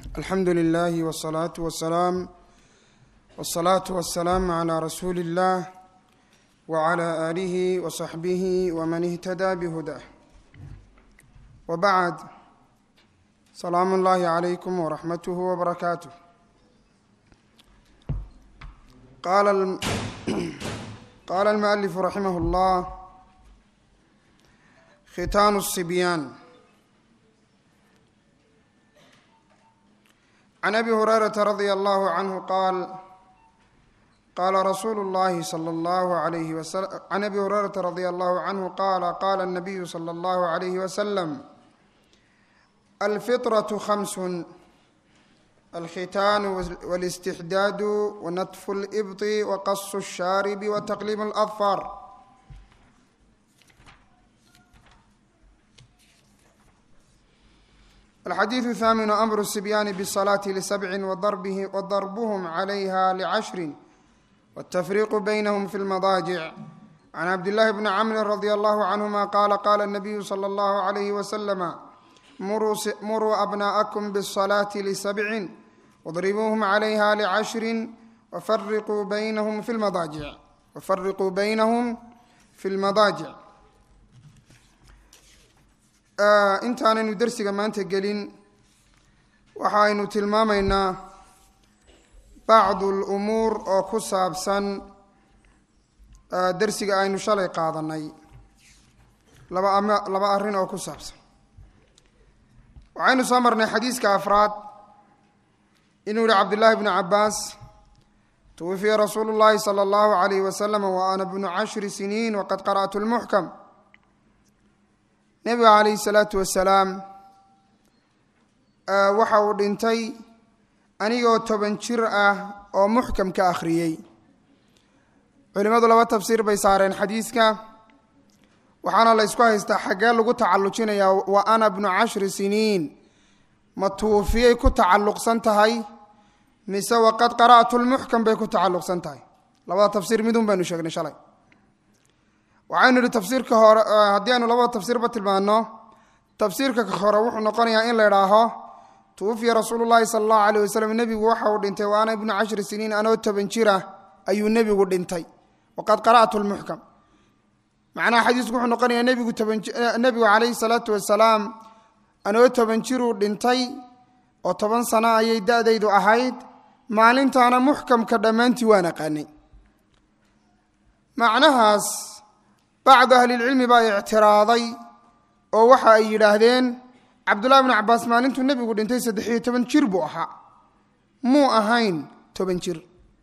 alxamdu lilahi wsalaatu wasalaam wsalaatu wasalaamu calaa rasuuli اllah wcla aalihi wasaxbihi wman ihtadaa bihudah wabacd salaamu اllahi calaykum wraxmatuh wbarakaatuh qaala almualifu raximah اllah khitaanu الصibyaan can abi hurayrata radia allahu canhu qaal qaala rasuulu llahi sala allahu alayhi wasal can abi hurayrata radia allahu canhu qaala qaala الnabiyu sala allahu alayhi wasalam alfiطraة khamsun alkhitaanu wاlاstixdaadu wanatfu اlإbطi waqasu الshaaribi wataqliim اladfar alxadiidu thaaminu amru sibyaani bالsalaati lisabci wadarbuhm calayha licashri wاtafriiqu baynahum fi lmadaajic can cabdillahi bni camrin radia allahu canhuma qaala qaala الnabiyu salى allahu alayhi wasalama muruu abnaءakum bالsalaati lisabcin wadribuuhum calayha licashri wafariquu baynahum fi lmadaajic wafariquu baynahum fi lmadaajic intaanaynu dersiga maanta gelin waxaynu tilmaamaynaa bacdu lumuur oo ku saabsan dersiga aynu shalay qaadanay laba ama laba arrin oo ku saabsan waxaynu soo marnay xadiiska afraad inuu yihi cabdullaahi bnu cabbaas twufiya rasuulu llahi sala allahu alayhi wasalam wa ana bnu cashri siniin waqad qara'tu lmuxkam nebiga calayhi salaatu wasalaam waxa uu dhintay anigoo toban jir ah oo muxkamka akhriyey culimmadu laba tafsiir bay saareen xadiiska waxaana la ysku haystaa xaggee lagu tacallujinayaa wa ana bnu cashri siniin ma tuufiyay ku tacalluqsan tahay mise waqad qara'tu lmuxkam bay ku tacalluqsan tahay labada tafsiir midun baynu sheegnay shalay waxaynu idhi tafsiirka hore haddii aynu labada tafsiirba tilmaano tafsiirka hore wuxuu noqonayaa in la idhaaho tuwufiya rasuulu llahi sala allahu alayh wasalam nebigu waxa uu dhintay wa ana ibnu cashri siniin anoo toban jira ayuu nebigu dhintay waqad qara'tu lmuxkam macnaha xadiisku wuxuu noqonayaa nebigu tobannebigu calayhi salaatu wasalaam anoo toban jiruu dhintay oo toban sano ayay da-daydu ahayd maalintaana muxkamka dhammaantii waan aqaanay macnahaas bacdu ahlilcilmi baa ictiraaday oo waxa ay yidhaahdeen cabdullahi bnu cabbaas maalintuu nebigu dhintay saddexiyo toban jir buu ahaa muu ahayn toban jir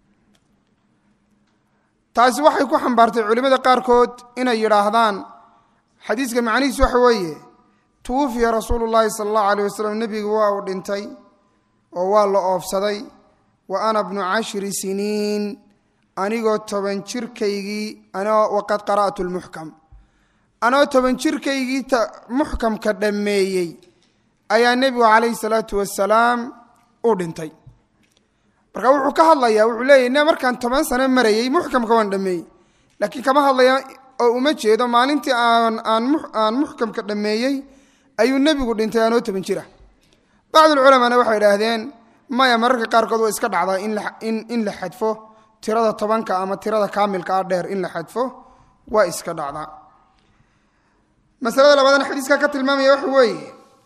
taasi waxay ku xambaartay culimmada qaarkood inay yidhaahdaan xadiiska macnihiis waxa weeye tuwufiya rasuulu llaahi sala allahu alayh wasalam nebigu waa uu dhintay oo waa la oofsaday wa ana bnu cashri siniin anigoo toban jirkaygii anoo waqad qara'tu lmuxkam anoo toban jirkaygii muxkamka dhammeeyey ayaa nebigu calayhi salaatu wasalaam u dhintay marka wuxuu ka hadlayaa wuxuu leeyahy ne markaan toban sano marayey muxkamka waan dhameeyey laakiin kama hadlaya oo uma jeedo maalintii aan aan muxkamka dhammeeyey ayuu nebigu dhintay anoo toban jira bacdulculamaana waxay idhaahdeen maya mararka qaarkood waa iska dhacdaa in la xadfo tirada tobanka ama tirada kaamilka ah dheer in la xadfo waa iska dhacdaa masalada labaadna xadiiska ka tilmaamaya waxa weeye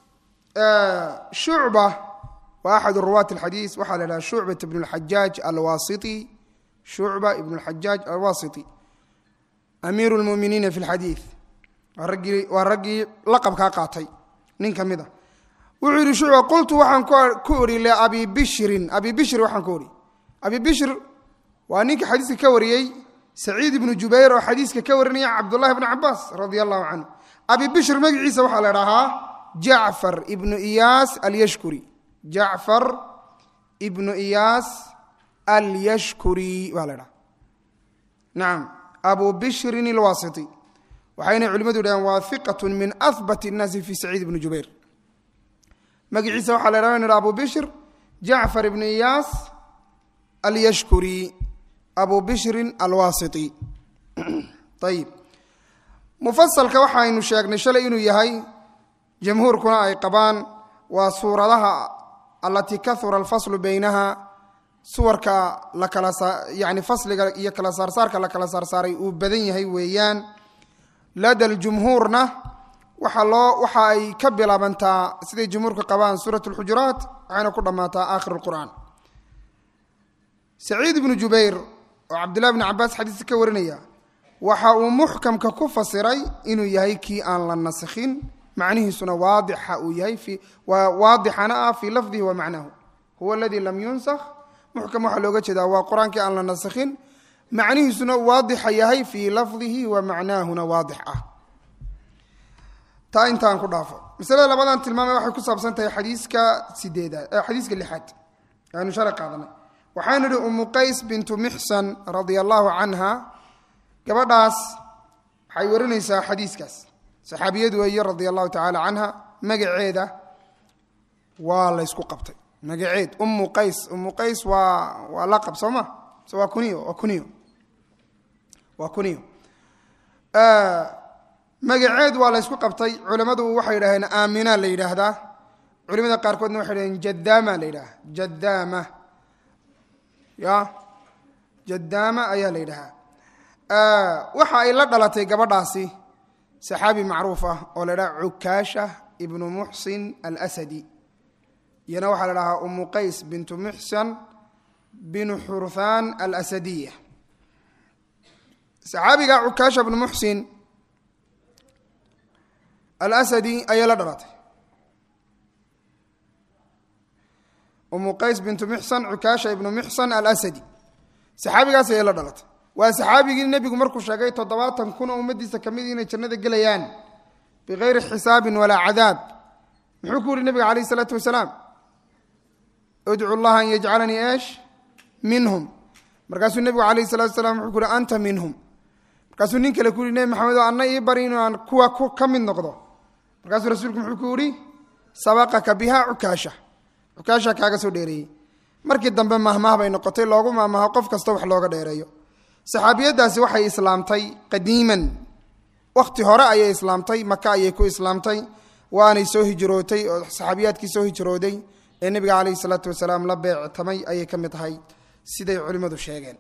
shucba waa axadu ruwaati alxadiis waxaa la idhaha shucbat ibn lxajaaj alwasiti shucba ibn lxajaaj alwasiti amiiru lmuminiina fi lxadiid waa raggii waa raggii laqabkaa qaatay nin ka mid a wuxuu yidhi shucba qultu waxaan ku ori liabi bishrin abi bishri waxaan ku ori abi bishr waa ninka xadiiska ka wariyey saciid ibnu jubayr oo xadiiska ka warinaya cabdullahi bni cabaas radia allahu canhu abi bishr magaciisa waxaa la dhahaa jacfar ibnu iyaas alyashkuri jacfar ibnu iyaas alyashkuri baa la dhaha nacam abu bishrin alwasiti waxayna culimadu yidhahdeen waa hiqat min ahbat الnaasi fi saciid ibni jubayr magaciisa waxaa la dhaha in abu bishr jacfar ibnu iyaas alyashkuri abu bishrin alwasiti ayib mufasalka waxaynu sheegnay shalay inuu yahay jamhuurkuna ay qabaan waa suuradaha alatii kahura alfaslu baynaha suwarka la kala yani fasliga iyo kala saarsaarka la kala saarsaaray uu badan yahay weeyaan lada ljumhuurna waxa loo waxa ay ka bilaabantaa siday jumhuurka qabaan suurat lxujuraat waxayna ku dhammaataa aakhir lqur'aan saciid ibnu jubayr oo cabdullahi bni cabaas xadiiska ka warinaya waxa uu muxkamka ku fasiray inuu yahay kii aan la naskhin macnihiisuna waadixa uu yahay waadixana ah fii lafdihi wa macnahu huwa aladii lam yunsakh muxkam waxaa looga jeedaa waa qur-aankii aan la naskhin macnihiisuna waadixa yahay fii lafdihi wa macnaahuna waadix ah taa intaan ku dhaafo masalada labadan tilmaamay waxay ku saabsan tahay xadiiska sideedaad xadiiska lixaad aanu shalay qaadanay waxaan idhi umu qays bintu mixsan radia allahu canha gabadhaas waxay warinaysaa xadiiskaas saxaabiyad weeye radia allahu tacaala canha magaceeda waa la ysku qabtay magaceed umu qays umu qays waa waa laqab soo ma se waa kuniyo waa kuniyo waa kuniyo magaceed waa la ysku qabtay culimmadu waxay yidhahdeen aamina la yidhaahdaa culimada qaarkoodna waxay yidhahdeen jadaama la yidhaha jadaama ya jadaama ayaa la yidhahaa waxa ay la dhalatay gabadhaasi saxaabi macruuf ah oo la ydhaha cukaasha ibnu muxsin alasadi iyana waxaa la dhahaa umu qays bintu muxsan binu xurthaan alasadiya saxaabiga cukaasha ibnu muxsin alasadi ayay la dhalatay umu qays bintu muxsan cukaasha ibnu muxsan alasadi saxaabigaas ayay la dhalatay waa saxaabigii nebigu markuu sheegay toddobaatan kun oo ummaddiisa ka mid inay jannada gelayaan bikayri xisaabin walaa cadaab muxuu ku yihi nebiga calayh isalaatu wasalaam udcu llaha an yajcalanii eesh minhum markaasuu nebigu calayh salatu wasalaam wuxuu ku uhi anta minhum markaasuu nin kale ku yihi nebi maxamedo anna ii bari inuu aan kuwa ka mid noqdo markaasuu rasuulku muxuu ku yihi sabaqaka biha cukaasha cukaasha kaaga soo dheereeyey markii dambe mahmah bay noqotay loogu mahmaho qof kasta wax looga dheereeyo saxaabiyadaasi waxay islaamtay qadiiman wakhti hore ayay islaamtay maka ayay ku islaamtay waanay soo hijrootay oo saxaabiyaadkii soo hijrooday ee nebiga calayhi salaatu wasalaam la beectamay ayay ka mid tahay siday culimmadu sheegeen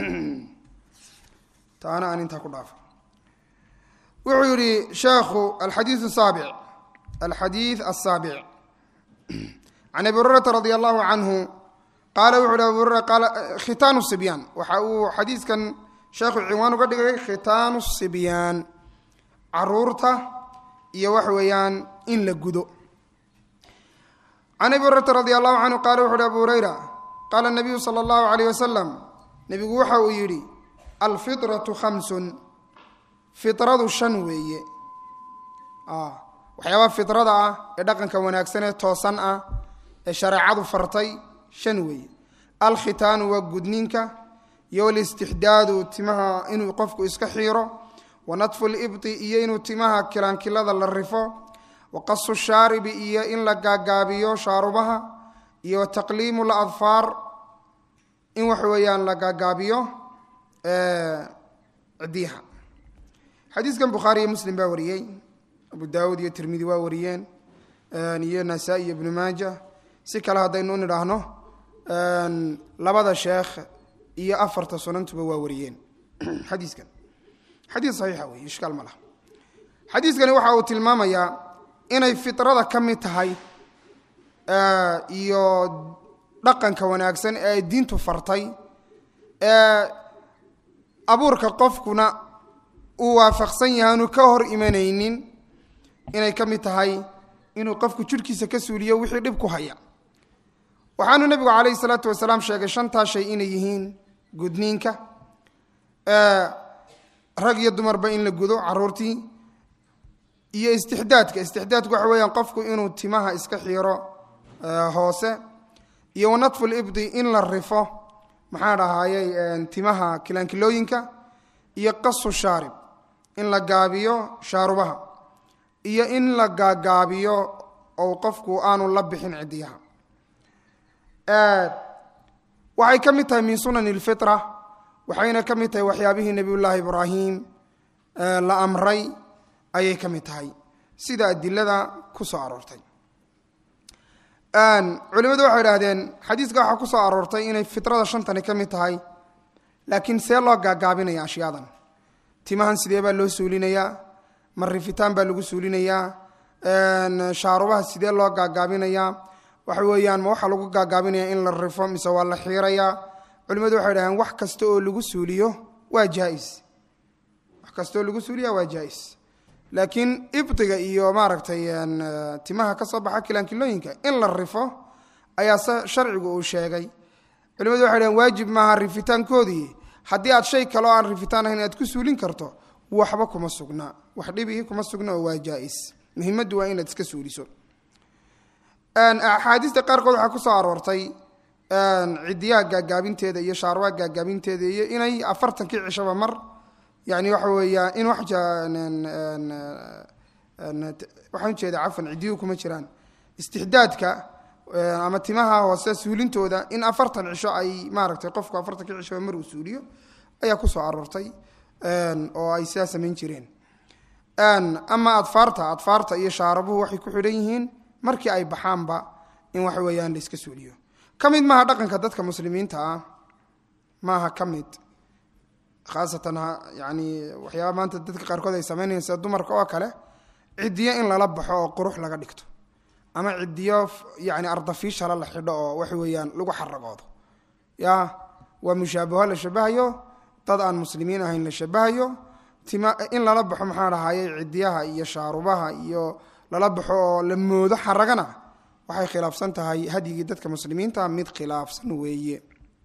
taana aan intaa ku dhaafo wuxuu yidhi sheekhu alxadiiu saabic alxadiid asaabic can abi hurayrata radi allahu canhu qaala wuxu uhi abu hurera qaala khitaanu sibyaan waxa uu xadiiskan sheekhu cinwaan uga dhigay khitaanu sibyaan caruurta iyo waxa weeyaan in la gudo can abi hurayrata radi allahu canhu qaala wuxu uhi abu hurayra qaala nabiyu sala allahu alayh wasalam nebigu waxa uu yidhi alfitratu khamsun fitradu shan weeye waxyaabaha fitrada ah ee dhaqanka wanaagsan ee toosan ah ee shareecadu fartay shan weeye alkhitaanu waa gudninka iyo alistixdaadu timaha inuu qofku iska xiiro wa natfu libti iyo inuu timaha kilaankilada la rifo wa qasu shaaribi iyo in la gaagaabiyo shaarubaha iyo taqliimu ladfaar in waxa weeyaan la gaagaabiyo cidiyaha xadiiskan bukhaari iyo muslim baa wariyey abu daawuud iyo tirmidi waa wariyeen iyo nasaa-i iyo ibnu maaja si kale haddaynu u nidhaahno labada sheekh iyo afarta sunantuba waa wariyeen xadiiskan xadiis saxiixa wey ishkaal ma laha xadiiskani waxa uu tilmaamayaa inay fitrada ka mid tahay iyo dhaqanka wanaagsan ee ay diintu fartay ee abuurka qofkuna uu waafaqsan yahay aanu ka hor imanaynin inay ka mid tahay inuu qofku jidhkiisa ka suuliyo wixii dhib ku haya waxaanu nebigu calayhi salaatu wasalaam sheegay shantaa shay inay yihiin gudniinka rag iyo dumarba in la gudo caruurtii iyo istixdaadka istixdaadku waxa weeyaan qofku inuu timaha iska xiiro hoose iyo wanatfu libdi in la rifo maxaa dhahaayey timaha kilaankilooyinka iyo qasu shaarib in la gaabiyo shaarubaha iyo in la gaagaabiyo ou qofku aanu la bixin cidiyaha waxay ka mid tahay min sunan اlfitra waxayna ka mid tahay waxyaabihii nebiyullaahi ibraahim la amray ayay ka mid tahay sida adilada ku soo aroortay culimadu waxay idhahdeen xadiiska waxaa ku soo aroortay inay fitrada shantani ka mid tahay laakiin see loo gaagaabinaya ashyaadan timahan sidee baa loo suulinayaa ma rifitaan baa lagu suulinayaa shaarubaha sidee loo gaagaabinayaa waxa weeyaan ma waxaa lagu gaagaabinaya in la rifo mise waa la xiirayaa culimadu waxay dhahdeen wax kasta oo lagu suuliyo waa jaais wax kasta oo lagu suuliya waa jaais laakiin ibdiga iyo maaragtay timaha ka soo baxa kilaankilooyinka in la rifo ayaa se sharcigu uu sheegay culimadu waxay dhaheen waajib maaha rifitaankoodii haddii aad shay kaleo aan rifitaan ahayn aad ku suulin karto waxba kuma sugna wax dhibihii kuma sugna oo waa jaais muhimaddu waa inaad iska suuliso axaadiista qaarkood waxaa ku soo aroortay cidiyaha gaagaabinteeda iyo shaarwaha gaagaabinteeda iyo inay afartankii cishaba mar yani waxa weeya in waxaan ujeeda cafan cidiyuhu kuma jiraan istixdaadka ama timaha hoose suulintooda in afartan cisho ay maaragtay qofku afartankii cishaba mar uu suuliyo ayaa ku soo aroortay oo ay sidaa samayn jireen ama adfaarta adfaarta iyo shaarabuhu waxay ku xidhan yihiin markii ay baxaanba in waxa weeyaan la iska suuliyo ka mid maaha dhaqanka dadka muslimiinta ah maaha ka mid khaasatan yani waxyaaba maanta dadka qaarkood ay samaynayan sida dumarka oo kale cidiyo in lala baxo oo qurux laga dhigto ama cidiyo yani ardafiishala la xidho oo waxa weeyaan lagu xaragoodo ya waa mushaabaho la shabahayo dad aan muslimiin ahayn la shabahayo tima in lala baxo maxaa dhahaye cidiyaha iyo shaarubaha iyo lala baxo oo la moodo xaragana waxay khilaafsan tahay hadyigii dadka muslimiinta mid khilaafsan weeye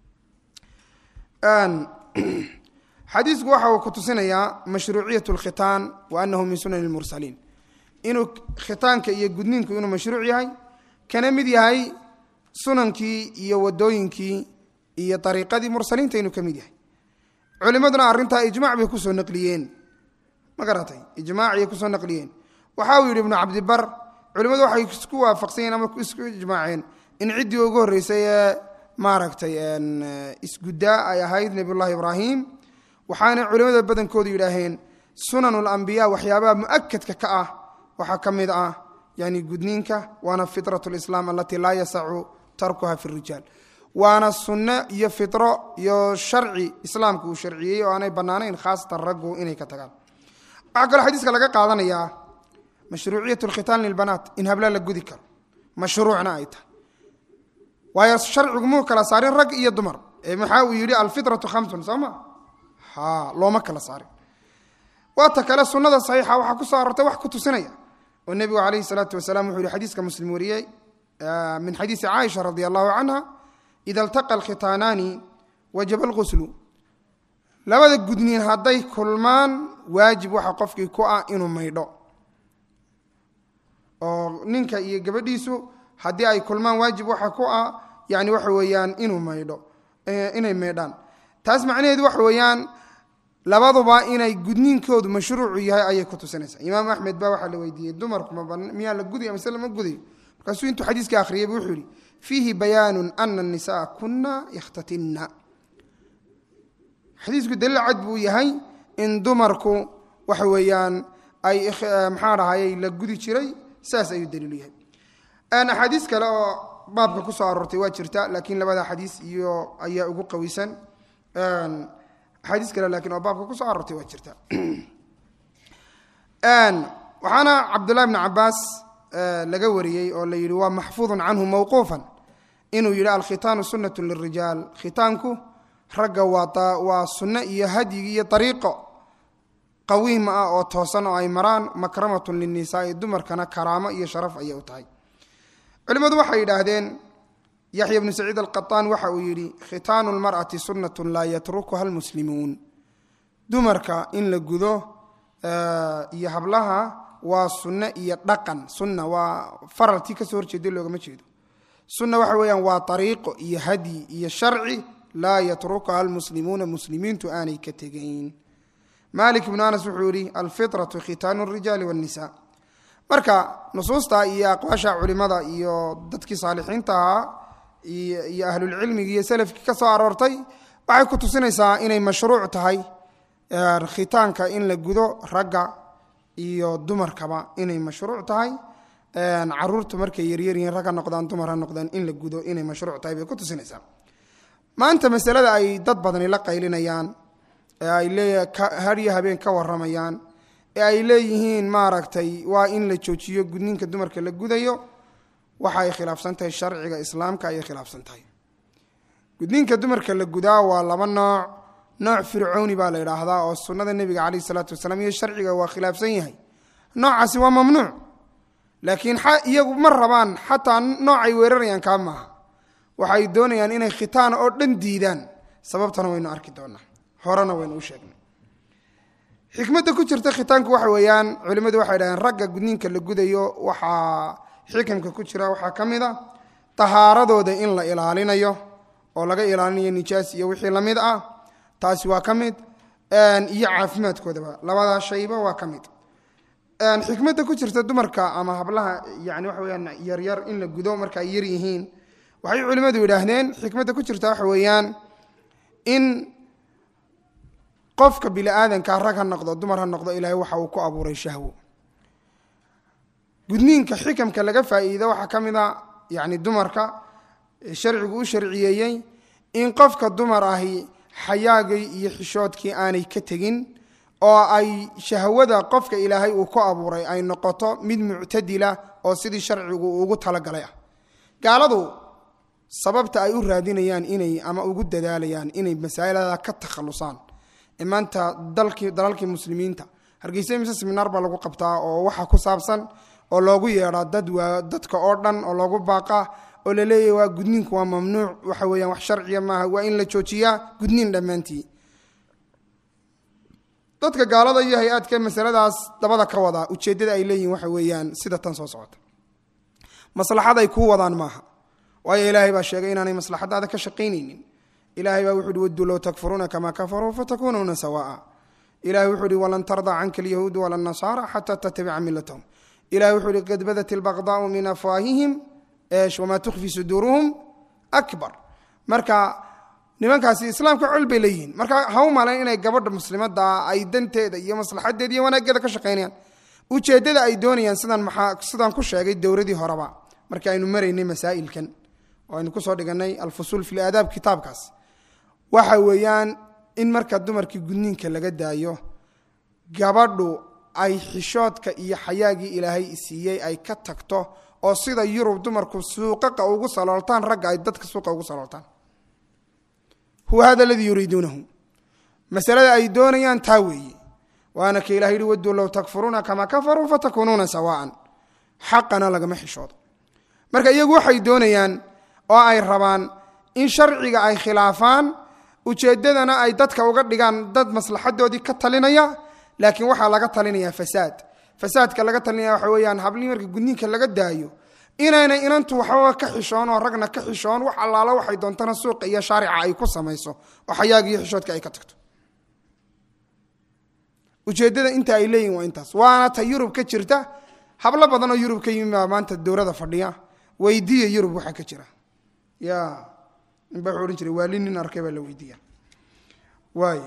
xadiisku waxa uu ku tusinayaa mashruuciyat lkhitaan wa anahu min sunan lmursaliin inuu khitaanka iyo gudniinku inuu mashruuc yahay kana mid yahay sunankii iyo wadooyinkii iyo ariiqadii mursaliinta inuu ka mid yahay culimaduna arrintaa ijmac bay kusoo naqliyeen ma garatay ijmaaciyay kusoo naqliyeen waxa uu yidhi ibnu cabdibar culimmadu waxay isku waafaqsanyeen ama isku ijmaaceen in ciddii ugu horreysay ee maaragtay isguddaa ay ahayd nebiyullahi ibraahim waxaana culimmada badankoodu yidhaaheen sunanu lambiya waxyaabaha mu'akadka ka ah waxaa ka mid ah yani gudniinka waana fitrat lislaam alatii laa yasacu tarkuha fi rijaal waana sunno iyo fitro iyo sharci islaamka uu sharciyey oo aanay bannaanayn khaasatan raggu inay ka tagaan waxaa kaloo xadiiska laga qaadanayaa mashruuciyat lkhitaan lilbanaat in habla la gudi karo mashruucna ay tahay waayo sharcigu muu kala saarin rag iyo dumar ee maxaa uu yidhi alfitratu khamsun soo ma ha looma kala saarin waata kale sunnada saxiixa waxaa ku soo arortay wax ku tusinaya oo nebigu calayhi salaatu wasalaam wuxuu yihi xadiiska muslim wariyey min xadiisi caaisha radi allahu canha ida altaqa alkhitaanaani wajaba alquslu labada gudniin hadday kulmaan waajib waxa qofkii ku ah inuu maydho oo ninka iyo gabadhiisu haddii ay kulmaan waajib waxa ku ah yani waxa weeyaan inuu maydho inay maydhaan taas macnaheedu waxa weeyaan labaduba inay gudniinkoodu mashruucu yahay ayay ku tusinaysaa imaam axmed baa waxaa la weydiiyey dumarku miyaa la gudaya mise lama gudayo markaasuu intuu xadiiska akhriyay bu wuxuu yihi fiihi bayaanu ana الnisaءa kuna yakhtatinna xadiisku daliil cad buu yahay in dumarku waxa weeyaan ay maxaa dhahayey la gudi jiray saas ayuu daliilu yahay axaadiis kale oo baabka ku soo aroortay waa jirta laakiin labada xadiis iyo ayaa ugu qawisan axaadiis kale lakiin oo baabka ku soo aroortay waa jirta waxaana cabdullahi bn cabaas laga wariyey oo la yidhi waa maxfuudun canhu mawquufan inuu yidhi alkhitaanu sunnatu lirijaal khitaanku ragga waa waa sunno iyo hadyigi iyo ariiqo qawiima ah oo toosan oo ay maraan makramatun linisaai dumarkana karaamo iyo sharaf ayay u tahay culimmadu waxay yidhaahdeen yaxya bnu saciid alqataan waxa uu yidhi khitaanu lmar'ati sunnatun laa yatrukuha almuslimuun dumarka in la gudo iyo hablaha waa sunno iyo dhaqan sunna waa faraltii kasoo horjeeda loogama jeedo sunna waxa weeyaan waa ariiqo iyo hadyi iyo sharci laa yatrukuha almuslimuuna muslimiintu aanay ka tegayn malik ibnu anas wuxuu yihi alfitratu khitaanu rijaali wاnnisa marka nusuusta iyo aqwaasha culimada iyo dadkii saalixiinta ahaa iyo ahlulcilmigi iyo selafkii ka soo aroortay waxay ku tusinaysaa inay mashruuc tahay khitaanka in la gudo ragga iyo dumarkaba inay mashruuc tahay caruurta markay yaryaryihiin rag ha noqdaan dumar ha noqdaan in la gudo inay mashruuc tahay bay ku tusinaysaa maanta masalada ay dad badani la qaylinayaan ee ay leeya hadyo habeen ka waramayaan ee ay leeyihiin maaragtay waa in la joojiyo gudninka dumarka la gudayo waxa ay khilaafsan tahay sharciga islaamka ayay khilaafsan tahay gudninka dumarka la gudaa waa laba nooc nooc fircooni baa la idhaahdaa oo sunnada nebiga caleyhi salaatu wasalaam iyo sharciga waa khilaafsan yahay noocaasi waa mamnuuc laakiin iyagu ma rabaan xataa noocay weerarayaan kaa maaha waxay doonayaan inay khitaan oo dhan diidaan sababtana waynu arki doonaa horena waynu u sheegnay xikmadda ku jirta khitaanku waxa weeyaan culimmadu waxay dhaheen ragga gudniinka la gudayo waxaa xikamka ku jira waxaa ka mid a tahaaradooda in la ilaalinayo oo laga ilaalinayo nijaas iyo wixii la mid ah taasi waa ka mid iyo caafimaadkoodaba labadaa shayba waa ka mid xikmadda ku jirta dumarka ama hablaha yani waxa weyaan yaryar in la gudo marka ay yar yihiin waxay culimmadu yidhaahdeen xikmadda ku jirta waxa weeyaan in qofka bini aadanka rag ha noqdo dumar ha noqdo ilaahay waxa uu ku abuuray shahwo gudniinka xikamka laga faa'iido waxaa ka mid a yani dumarka sharcigu u sharciyeeyey in qofka dumar ahi xayaagii iyo xishoodkii aanay ka tegin oo ay shahwada qofka ilaahay uu ku abuuray ay noqoto mid muctadila oo sidii sharcigu ugu talagalay ah gaaladu sababta ay u raadinayaan inay ama ugu dadaalayaan inay masaa'ilada ka takhalusaan ee maanta dalkii dalalkii muslimiinta hargeysa mise seminaar baa lagu qabtaa oo waxa ku saabsan oo loogu yeedhaa dad waa dadka oo dhan oo loogu baaqaa oo la leeyahy waa gudniinku waa mamnuuc waxa weeyaan wax sharciya maaha waa in la joojiyaa gudniin dhammaantii dadka gaalada iyo hay-aadka masaladaas dabada ka wadaa ujeeddada ay leeyihin waxa weeyaan sida tan soo socota maslaxad ay kuu wadaan maaha waayo ilaahay baa sheegay inaanay maslaxadaada ka shaqaynaynin ilahay baa wuxu uhi wadduu low takfuruuna kamaa kafaruu fatakuunuuna sawaa'a ilahay wuxuu uhi walan tardaa canka alyahuudu wala nasaara xataa tattabica milatahum ilahay wuxuu uhi qad badat ilbaqdaau min afwaahihim eesh wamaa tukhfi suduuruhum akbar marka nimankaasi islaamka col bay leeyihiin marka ha u malayn inay gabadha muslimadda ay danteeda iyo maslaxadeeda iyo wanaaggeeda ka shaqaynayaan ujeeddada ay doonayaan sidaan maxaa sidaan ku sheegay dowradii horeba markii aynu maraynay masaa'ilkan oo aynu kusoo dhiganay alfusuul fi laadaab kitaabkaas waxa weeyaan in marka dumarkii gudniinka laga daayo gabadhu ay xishoodka iyo xayaagii ilaahay siiyey ay ka tagto oo sida yurub dumarku suuqaqa ugu salooltaan ragga ay dadka suuqa ugu salooltaan huwa hada aladii yuriiduunahu masalada ay doonayaan taa weeye waana ka ilah yihi wadduu low takfuruuna kamaa kafaruu fatakuunuuna sawaa'an xaqana lagama xishoodo marka iyagu waxay doonayaan oo ay rabaan in sharciga ay khilaafaan ujeeddadana ay dadka uga dhigaan dad maslaxadoodii ka talinaya laakiin waxaa laga talinaya fasaad fasaadka laga talinaya waxa weeyaan hablihii marka gudniinka laga daayo inaynay inantu waxbaba ka xishoon oo ragna ka xishoon wax allaalo waxay doontana suuqa iyo shaarica ay ku samayso oo xayaaga iyo xishoodka ay ka tagto ujeeddada inta ay leeyihin waa intaas waana ta yurub ka jirta hablo badan oo yurub ka yimi baa maanta dowlada fadhiya weydiiya yurub waxaa ka jira ya ninba wuxuu odhan jiray waali nin arkay baa la weydiiya waay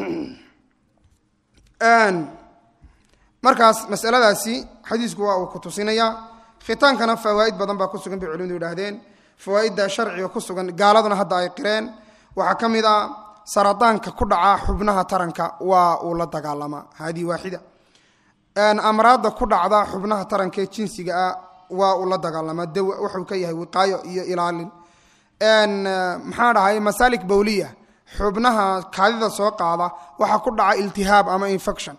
markaas masaladaasi xadiisku waa uu ku tusinayaa khitaankana fawaa'id badan baa ku sugan bay culimadu yidhaahdeen fawaa'idda sharciga ku sugan gaaladuna hadda ay qireen waxaa ka mid ah saradaanka ku dhaca xubnaha taranka waa uu la dagaalamaa haadii waaxida amraadda ku dhacda xubnaha taranka ee jinsiga ah waa uu la dagaalamaa daw wuxuu ka yahay wiqaayo iyo ilaalin maxaa dhahay masaalik bowliya xubnaha kaadida soo qaada waxaa ku dhaca iltihaab ama infection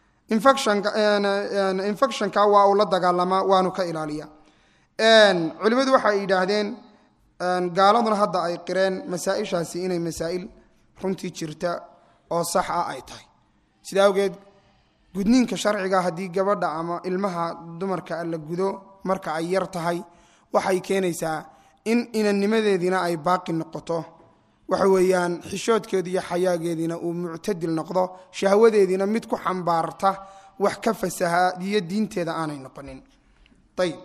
infectionka waa uu la dagaalamaa waanu ka ilaaliya culimmadu waxay yidhaahdeen gaaladuna hadda ay qireen masaa-ishaasi inay masaa'il runtii jirta oo sax ah ay tahay sida awgeed gudniinka sharciga haddii gabadha ama ilmaha dumarka la gudo marka ay yar tahay waxay keenaysaa in inannimadeediina ay baaqi noqoto waxa weeyaan xishoodkeedu iyo xayaageediina uu muctadil noqdo shahwadeediina mid ku xambaarta wax ka fasahaadiyo diinteeda aanay noqonin ayib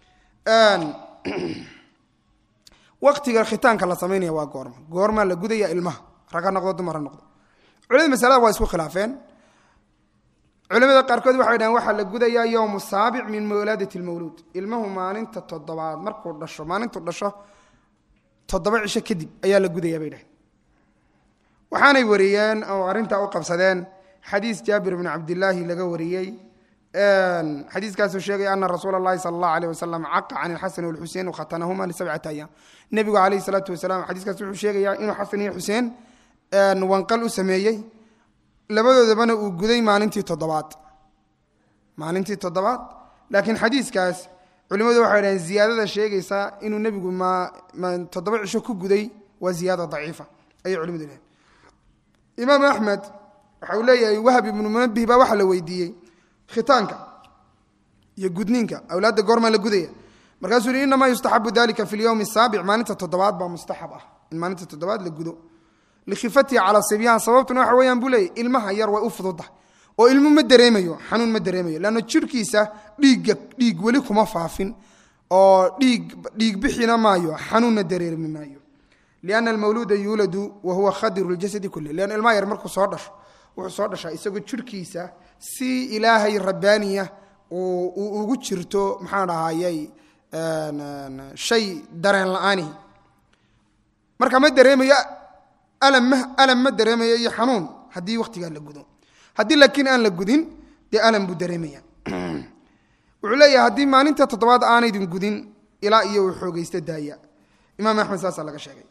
waqtiga khitaanka la samaynaya waa goorma goormaa la gudaya ilmaha rag ha noqdo dumar ha noqdo culimada masalada waa isku khilaafeen culimada qaarkood waxay dhahen waxaa la gudayaa yowmu saabic min mawlaadati lmawluud ilmuhu maalinta toddobaad markuu dhasho maalintuu dhasho toddoba cisho kadib ayaa la gudayaa bay dhaheen waxaanay wariyeen oo arrintaa u qabsadeen xadiis jaabir bni cabdilaahi laga wariyey xadiiskaasuu sheegaya ana rasuula اllahi sala اllah alيh wasalam caqa can ilxasan walxusein wakhatanahuma lisabcati ayaam nebigu calayh salaatu wasalaam xadiiskaas wuxuu sheegayaa inuu xasan iyo xuseen wanqal u sameeyey labadoodabana uu guday maalintii toddobaad maalintii toddobaad laakiin xadiiskaas culimmadu waxay dhaheen ziyaadada sheegaysa inuu nebigu toddoba cisho ku guday waa ziyaada daciifa ayay culimadu dhaheen imaam axmed waxa uu leeyahay wahab ibnu munabih baa waxaa la weydiiyey khitaanka iyo gudniinka awlaadda goormaa la gudaya markaasuu yihi inamaa yustaxabu dalika fi lyowmi asaabic maalinta toddobaad baa mustaxab ah in maalinta toddobaad la gudo likhifatihi calaa sibyaan sababtuna waxa weeyaan buu leeyay ilmaha yar way u fududahay oo ilmu ma dareemayo xanuun ma dareemayo leanna jirhkiisa dhiigga dhiig weli kuma faafin oo dhiig dhiig bixina maayo xanuunna dareermi maayo lianna almawluuda yuuladu wa huwa khadiru ljasadi kulli leanna ilmaha yar markuu soo dhasho wuxuu soo dhashaa isagoo jirhkiisa si ilaahay rabbaaniya uu ugu jirto maxaan dhahayay shay dareen la-aanihi marka ma dareemayo alam ma alam ma dareemayo iyo xanuun haddii wakhtigaa la gudo haddii laakiin aan la gudin dee alam buu dareemaya wuxuu leeyahay haddii maalinta toddobaad aanaydin gudin ilaa iyo uu xoogaysta daaya imaam axmed saasaa laga sheegay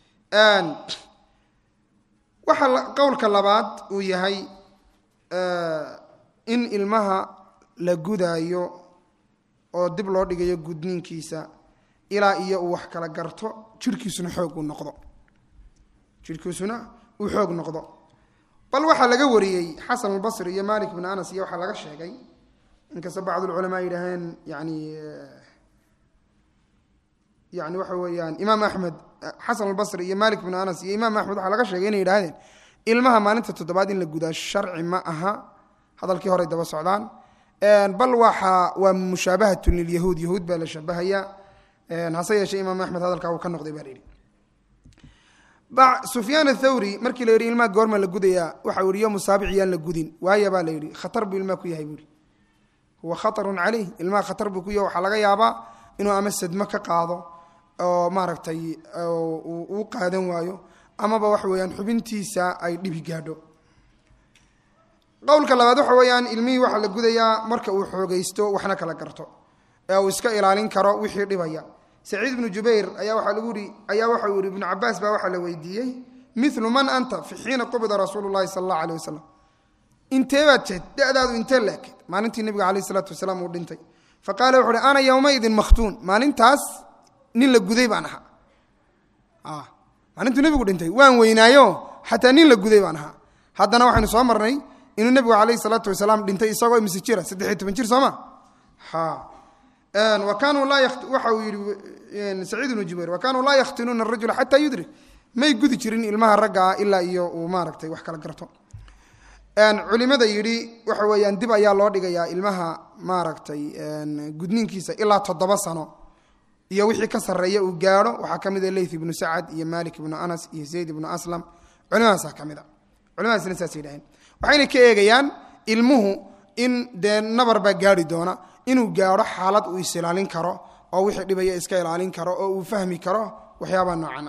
waxaa qowlka labaad uu yahay in ilmaha la gudaayo oo dib loo dhigayo gudniinkiisa ilaa iyo uu wax kala garto jirhkiisuna xoog uu noqdo jirhkiisuna uu xoog noqdo bal waxaa laga wariyey xasan albasri iyo malik bn anas iyo waxaa laga sheegay inkastoo bacdulculamaa yidhaaheen yani yani waxa weeyaan imaam axmed xasan albasri iyo malik bn anas iyo imaam axmed waxaa laga sheegay inay yidhahdeen ilmaha maalinta toddobaad in la gudaa sharci ma aha hadalkii horey daba socdaan bal waxa waa mushaabahatun lilyahuud yahuud baa la shabahayaa hase yeeshee imaam axmed hadalkaa uu ka noqday baa la yidhi sufyaan athawri markii la yidhi ilmaha goorma la gudayaa waxa uu yihi yo musaabic yaan la gudin waaya baa la yidhi khatar buu ilmaha ku yahay buu yihi huwa khatarun caleyh ilmaha khatar buu ku yahay waxaa laga yaabaa inuu ama sadmo ka qaado oo maaragtay uu qaadan waayo amaba waxa weeyaan xubintiisa ay dhibi gaadho qowlka labaad waxa weeyaan ilmihii waxaa la gudayaa marka uu xoogaysto waxna kala garto ee uu iska ilaalin karo wixii dhibaya saciid ibnu jubayr ayaa waxaa lagu yihi ayaa waxa uu yihi ibnu cabaas baa waxaa la weydiiyey milu man anta fi xiina qubida rasuulu llahi sala allahu aleh wasalam intee baad jeed da'daadu intee laekeed maalintii nebiga caleyh isalaatu wasalaam uu dhintay faqaala wuxu uhi ana yowmaidin makhtuun maalintaas nin la guday baan ahaa maalintuu nebigu dhintay waan weynaayo xataa nin la guday baan ahaa haddana waxaynu soo marnay inuu nebigu caleyhi salaatu wasalaam dhintay isagoo imise jira saddexiy toban jir sooma wa kaanuu laa waxa uu yihi saciid ibnu jubayr wa kaanuu laa yakhtinuuna arajula xataa yudrik may gudi jirin ilmaha raggaa ilaa iyo uu maaragtay wax kala garto culimada yidhi waxa weeyaan dib ayaa loo dhigayaa ilmaha maaragtay gudniinkiisa ilaa toddoba sano iyo wixii ka sarreeya uu gaadho waxaa ka mida leyth ibnu sacad iyo malik ibnu anas iyo zayd ibnu aslam culimadaasa ka mid a culimadaasna saasay dhaheen waxayna ka eegayaan ilmuhu in dee nabar baa gaari doona inuu gaadho xaalad uu is ilaalin karo oo wixii dhibaya iska ilaalin karo oo uu fahmi karo waxyaabaa noocana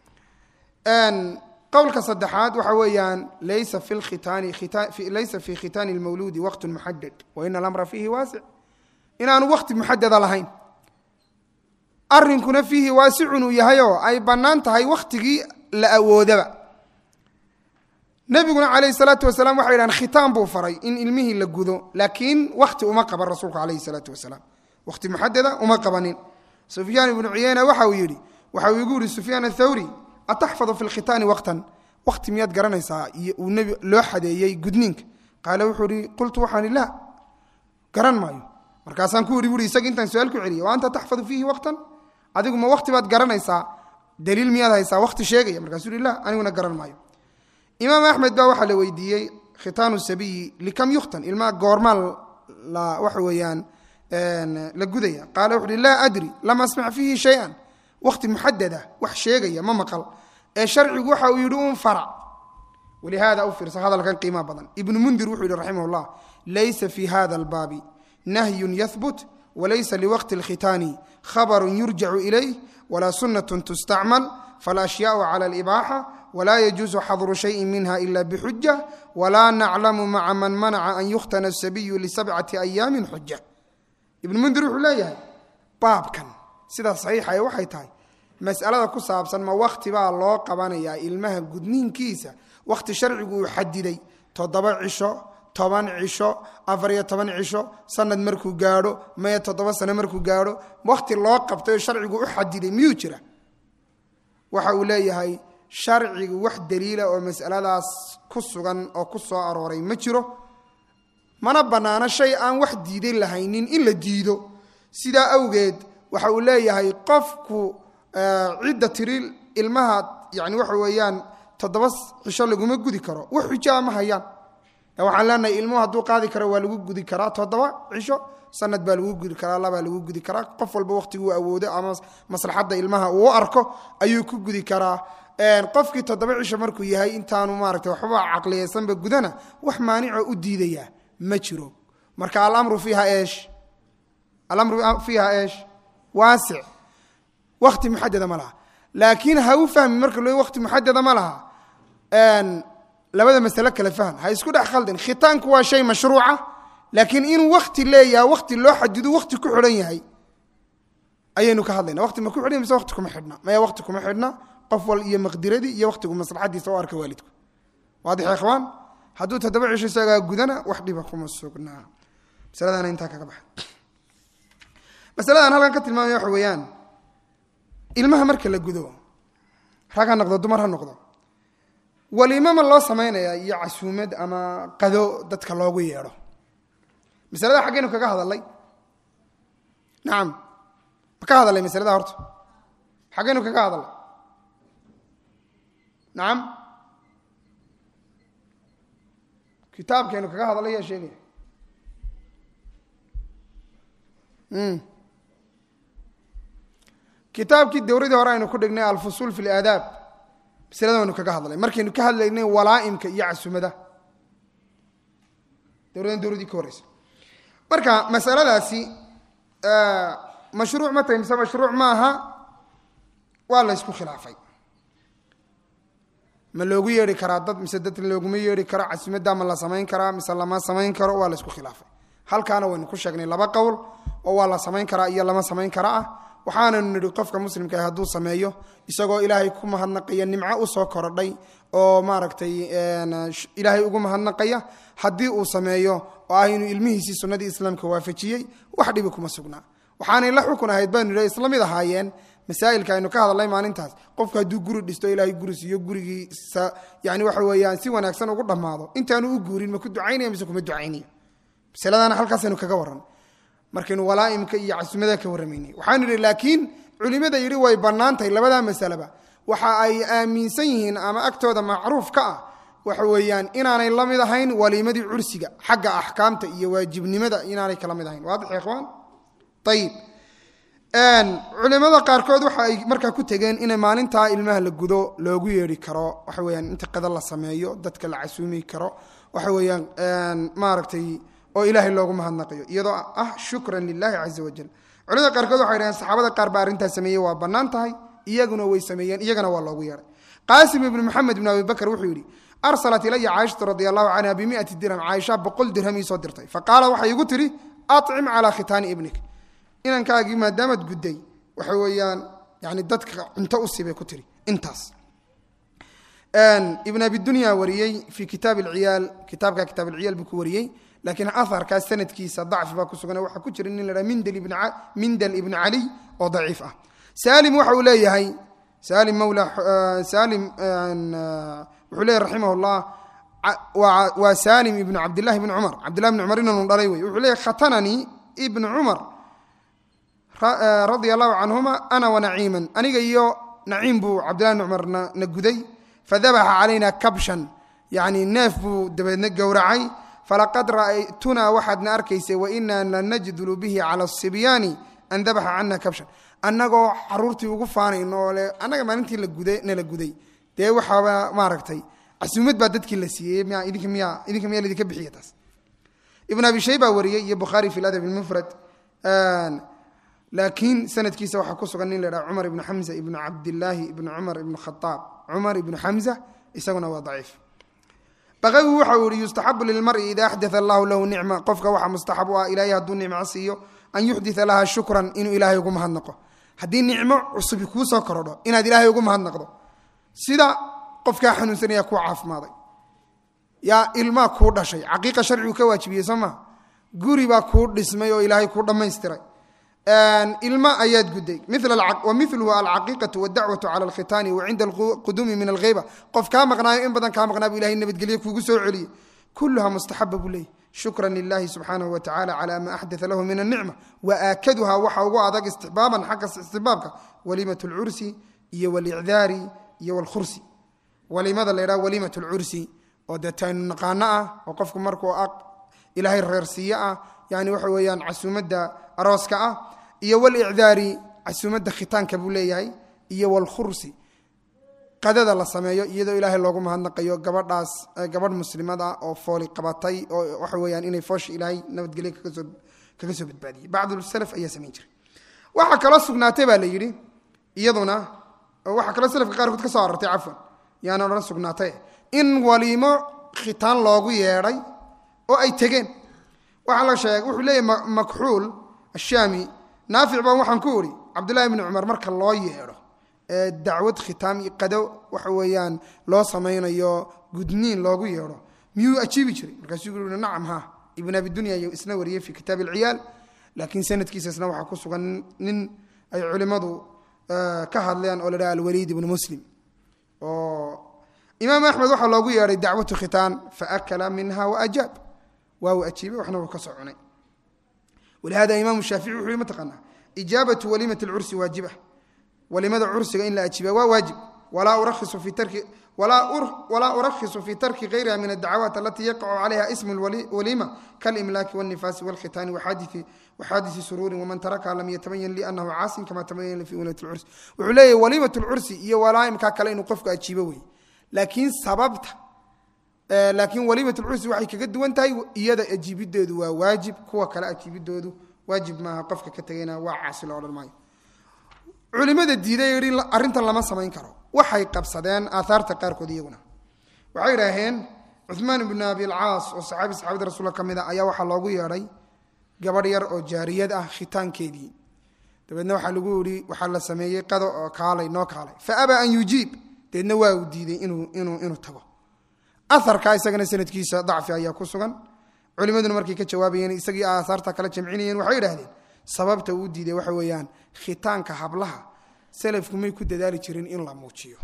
qowlka saddexaad waxa weeyaan laysa fi khitaani laysa fi khitaani lmawluudi waqtun muxadad wa ina alamra fiihi waasic inaanu waqti muxadada lahayn arrinkuna fiihi waasicun uu yahayoo ay bannaan tahay wakhtigii la awoodaba nebiguna calayhi salaatu wasalaam waxay yidhahan khitaan buu faray in ilmihii la gudo laakiin wakhti uma qaban rasuulku calayhi salaatu wasalaam wakhti muxadada uma qabanin sufyaan ibnu cuyeyna waxa uu yidhi waxa uu igu yihi sufyaan athawri ataxfadu fi lkhitaani waqtan wakhti miyaad garanaysaa iyo uu nebi loo xadeeyey gudniinka qaala wuxuu ihi qultu waxaan ihi laa garan maayo markaasaan ku idhi buui isaga intaan su-aal ku celiyay wa anta taxfadu fiihi waqtan adigu ma wakhti baad garanaysaa daliil miyaad haysaa wakhti sheegaya markaasuu ihi la aniguna garan maayo imaam axmed baa waxaa la weydiiyey khitaanu sabiyi likam yukhtan ilmaha goormaa la waxa weeyaan la gudaya qaala wuxu uhi laa adri lam asmac fiihi shay-an wakhti muxadada wax sheegaya ma maqal ee sharcigu waxa uu yidhi un farac walihaada u fiirsa hadalkan qiimaha badan ibnu mundir wuxuu yihi raximah llah laysa fi hada albaabi nahyun yahbut walaysa liwaqti اlkhitaani khabaru yurjacu ilayh walaa sunaة tustacmal faاlashyaءu clى اlibaaxa wla yجuز xadru شhayءi minha ila bxuja wla naclamu maca man manaca an yukhtana الsabiyu lisabcati ayaami xuja ibn mundir wuxuu leeyahay baabkan sida saxiixa waxay tahay masalada ku saabsan ma wakti baa loo qabanayaa ilmaha gudniinkiisa wakhti sharcigu uu xadiday toddoba cisho toban cisho afariyo toban cisho sanad markuu gaadho maya toddoba sano markuu gaadho wakhti loo qabtay oo sharcigu u xadiday miyuu jira waxa uu leeyahay sharcigu wax daliila oo masaladaas ku sugan oo ku soo arooray ma jiro mana bannaano shay aan wax diiday lahaynin in la diido sidaa awgeed waxa uu leeyahay qofku cidda tiri ilmaha yani waxa weeyaan toddoba cisho laguma gudi karo wax xujaa ma hayaan waxaan leenahay ilmuhu hadduu qaadi karo waa lagu gudi karaa toddoba cisho sanad baa lagu gudi karaa labaa lagu gudi karaa qof walba wakhtiguu awoodo ama maslaxadda ilmaha uu arko ayuu ku gudi karaa qofkii toddoba cisho markuu yahay intaanu maarata waxba caqliyaysanba gudana wax maanicoo u diidaya ma jiro marka alamru fiiha eesh alamru fiiha eesh waasic wakti muxadada ma laha laakiin ha u fahmi marka loo wakti muxadada ma laha labada masale kale fahm ha isku dhex khaldin khitaanku waa shay mashruuca laakiin inuu wakti leeyaha wakti loo xadido wakti ku xidhan yahay ayaynu ka hadlayna wakti ma ku xidhan mise wakti kuma xidhna maya wakti kuma xidhna qof wal iyo maqdiradii iyo waktigu maslaxadiisa u arka waalidku waadix ikhwaan hadduu toddoba cisho isagaa gudana wax dhiba kuma sugnaa masaladana intaa kaga baxa masaladan halkan ka tilmaamaya waxa weeyaan ilmaha marka la gudo rag ha noqdo dumar ha noqdo waliimama loo samaynayaa iyo casuumad ama qado dadka loogu yeedho masalada xaggaynu kaga hadalay nacam ma ka hadalay masalada horta xaggaynu kaga hadalay nacam kitaabkaynu kaga hadalay yaa sheegaya kitaabkii dowradii hore aynu ku dhignay alfusuul fi laadaab masalada waynu kaga hadlay markaynu ka hadlaynay walaaimka iyo casumada dowradan dowradii ka horeysa marka masaladaasi mashruuc ma tahay mise mashruuc maaha waa la ysku khilaafay ma loogu yeedhi karaa dad mise dad looguma yeedhi karo casumadda ma la samayn karaa mise lama samayn karo waa la ysku khilaafay halkaana waynu ku sheegnay laba qowl oo waa la samayn karaa iyo lama samayn kara ah waxaananu nidhi qofka muslimka ah hadduu sameeyo isagoo ilaahay ku mahadnaqaya nimco usoo korodhay oo maaragtay ilaahay ugu mahadnaqaya haddii uu sameeyo oo ah inuu ilmihiisii sunnadii islaamka waafajiyey wax dhibi kuma sugnaa waxaanay la xukun ahayd baynu nidhi isla mid ahaayeen masaa'ilka aynu ka hadalnay maalintaas qofku hadduu guri dhisto ilaahay guri siiyo gurigiisa yani waxa weeyaan si wanaagsan ugu dhammaado intaanu u guurin ma ku ducaynaya mise kuma ducaynayo masaladana halkaasaynu kaga warran markaynu walaaimka iyo casumada ka warramaynay waxaanu idhi laakiin culimada yidhi way bannaan tahay labadaa masaleba waxa ay aaminsan yihiin ama agtooda macruuf ka ah waxa weeyaan inaanay la mid ahayn waliimadii cursiga xagga axkaamta iyo waajibnimada inaanay kala mid ahayn waadix ya ikhwaan ayib culimada qaarkood waxa ay markaa ku tegeen inay maalintaa ilmaha la gudo loogu yeedhi karo waxa weyaan inta qada la sameeyo dadka la casuumi karo waxa weeyaan maaragtay oo ilaahay loogu mahadnaqayo iyadoo ah shukran lilahi caza wajal culimada qaarkood waxay dhaheen saxaabada qaar baa arrintaas sameeyey waa bannaan tahay iyaguna way sameeyeen iyagana waa loogu yeedhay qaasim ibnu maxamed ibn abi bakr wuxuu yidhi arsalat ilaya caaishatu radi allahu canha bimiati dirham caaisha boqol dirham ii soo dirtay faqaala waxay igu tidhi acim calaa khitaani ibnik inankaagii maadaamaad gudday waxa weeyaan yani dadka cunto u siibay ku tiri intaas ibn abidunya wariyey fi kitaab alciyaal kitaabka kitaab alciyaal buu ku wariyey laakiin aharkaas sanadkiisa dacfi baa ku sugan waxaa ku jira nin la dhaha mindal ibn caliy oo daciif ah salim waxa uu leeyahay salim mawla salim wuxuu leeyahy raximah llah waa salim ibnu cabdillahi bn cumar cabdillahi bn cumar inanu dhalay wey wuxuu leeyahy khatananii ibn cumar radia allahu canhuma ana wanaciiman aniga iyo naciim buu cabdillahi bn cumar na guday fadabaxa calayna kabshan yani neef buu dabeedna gowracay falaqad ra'aytunaa waxaadna arkaysay wainaa lanajdulu bihi cala asibyaani an dabaxa cana kabshan annagoo caruurtii ugu faanayno oo le annaga maalintii nala guday dee waxaaba maaragtay casuumad baa dadkii la siiyey idinka miyaa idinka miyaa laydinka bixiya taas ibn abi shayba wariyey iyo bukhaari fi ladab mufrad laakiin sanadkiisa waxaa ku sugan nin la dhaha cumar ibnu xamza ibnu cabdilaahi ibnu cumar ibnu khaaab cumar ibnu xamza isaguna waa daciif baqawi waxa uu yihi yustaxabu lilmari ida axdaa allahu lahu nicma qofka waxaa mustaxab u ah ilaahay hadduu nicmo siiyo an yuxdita laha shukran inuu ilaahay ugu mahadnaqo haddii nicmo cusubi kuu soo korodho inaad ilaahay ugu mahadnaqdo sida qofkaa xanuunsanaya kuu caafimaaday yaa ilmaa kuu dhashay caqiiqa sharcigu ka waajibiyey soo maa guri baa kuu dhismay oo ilaahay kuu dhammaystiray ilma ayaad guday wa miluhu alcaqiiqatu wadacwatu cala alkhitaani wa cinda alquduumi min algheyba qof kaa maqnaayo in badan kaa maqnaa bu ilahay nabadgelye kuugu soo celiyey kuluha mustaxaba buu leeyay shukran lilahi subxaanahu wa tacala cala ma axdaa lahu min anicma wa aakaduha waxa ugu adag istixbaaban xagga istixbaabka walimat lcursi iyo walicdaari iyo walkhursi walimada la ydhaha walimat lcursi oo dee taynu naqaano ah oo qofku markuu ilaahay reersiiye ah yani waxa weeyaan casuumadda arooska ah iyo walicdaari casuumadda khitaanka buu leeyahay iyo walkhursi qadada la sameeyo iyadoo ilaahay loogu mahadnaqayo gabadhaas gabadh muslimad ah oo fooli qabatay oo waxa weeyaan inay foosha ilaahay nabadgelye kagasoo kaga soo badbaadiyey bacdu salaf ayaa samayn jiray waxaa kaloo sugnaatay baa la yidhi iyaduna waxaa kaloo salafka qaarkood ka soo arortay cafwan yaana odhan sugnaatay in waliimo khitaan loogu yeedhay oo ay tegeen waxaa la sheegay wuxuu leeyahy makxuul ashaami naafic baan waxaan ku uri cabdullahi bni cumar marka loo yeedho ee dacwad khitaam iyo qado waxa weeyaan loo samaynayo gudniin loogu yeedho miyuu ajiibi jiray markaasuu yui nacam ha ibn abi dunya iyo isna wariyey fi kitaab alciyaal laakiin sanadkiisa isna waxaa ku sugan nin ay culimmadu ka hadleen oo la dhaha alwaliid ibnu muslim oo imaam axmed waxaa loogu yeedhay dacwatu khitaan faakala minha waajaab waa uu ajiibay waxna wuu ka soo cunay walihada imaamu shaafici wuxuu yihi mataqaanaa ijaabatu waliimati lcursi waajiba walimada cursiga in la ajiiba waa waajib walaa urakhisu fi tarki walaa urakhisu fi tarki gayriha min addacawaat alati yaqacu calayha ismu waliima kalimlaaki wاlnifaasi wاlkhitaani waxaadisi suruurin waman tarakaha lam yatabayan li anahu caasin kama tabayan li fi walimat lcursi wuxuu leeyahy waliimat lcursi iyo walaaimkaa kale inuu qofku ajiibo wey laakiin sababta laakiin waliimat lcursi waxay kaga duwan tahay iyada ajiibidoodu waa waajib kuwa kale ajiibidoodu waajib maaha qofka ka tegayna waa caasi lo odhan maayo culimada diiday yidhi arrintan lama samayn karo waxay qabsadeen aaaarta qaarkood iyaguna waxay idhaaheen cuثmaan ibnu abi alcaas oo saxaabi saxaabada rasuulka ka mid a ayaa waxaa loogu yeedhay gabadh yar oo jaariyad ah khitaankeedii dabeedna waxaa lagu yihi waxaa la sameeyey qado oo kaalay noo kaalay faabaa an yujiib dabeedna waa uu diiday inuu tago aarka isagana sanadkiisa dacfi ayaa ku sugan culimaduna markay ka jawaabayeen isagii aahaarta kala jamcinayeen waxay idhahdeen sababta uu diiday waxa weeyaan khitaanka hablaha salafku may ku dadaali jireen in la muujiyo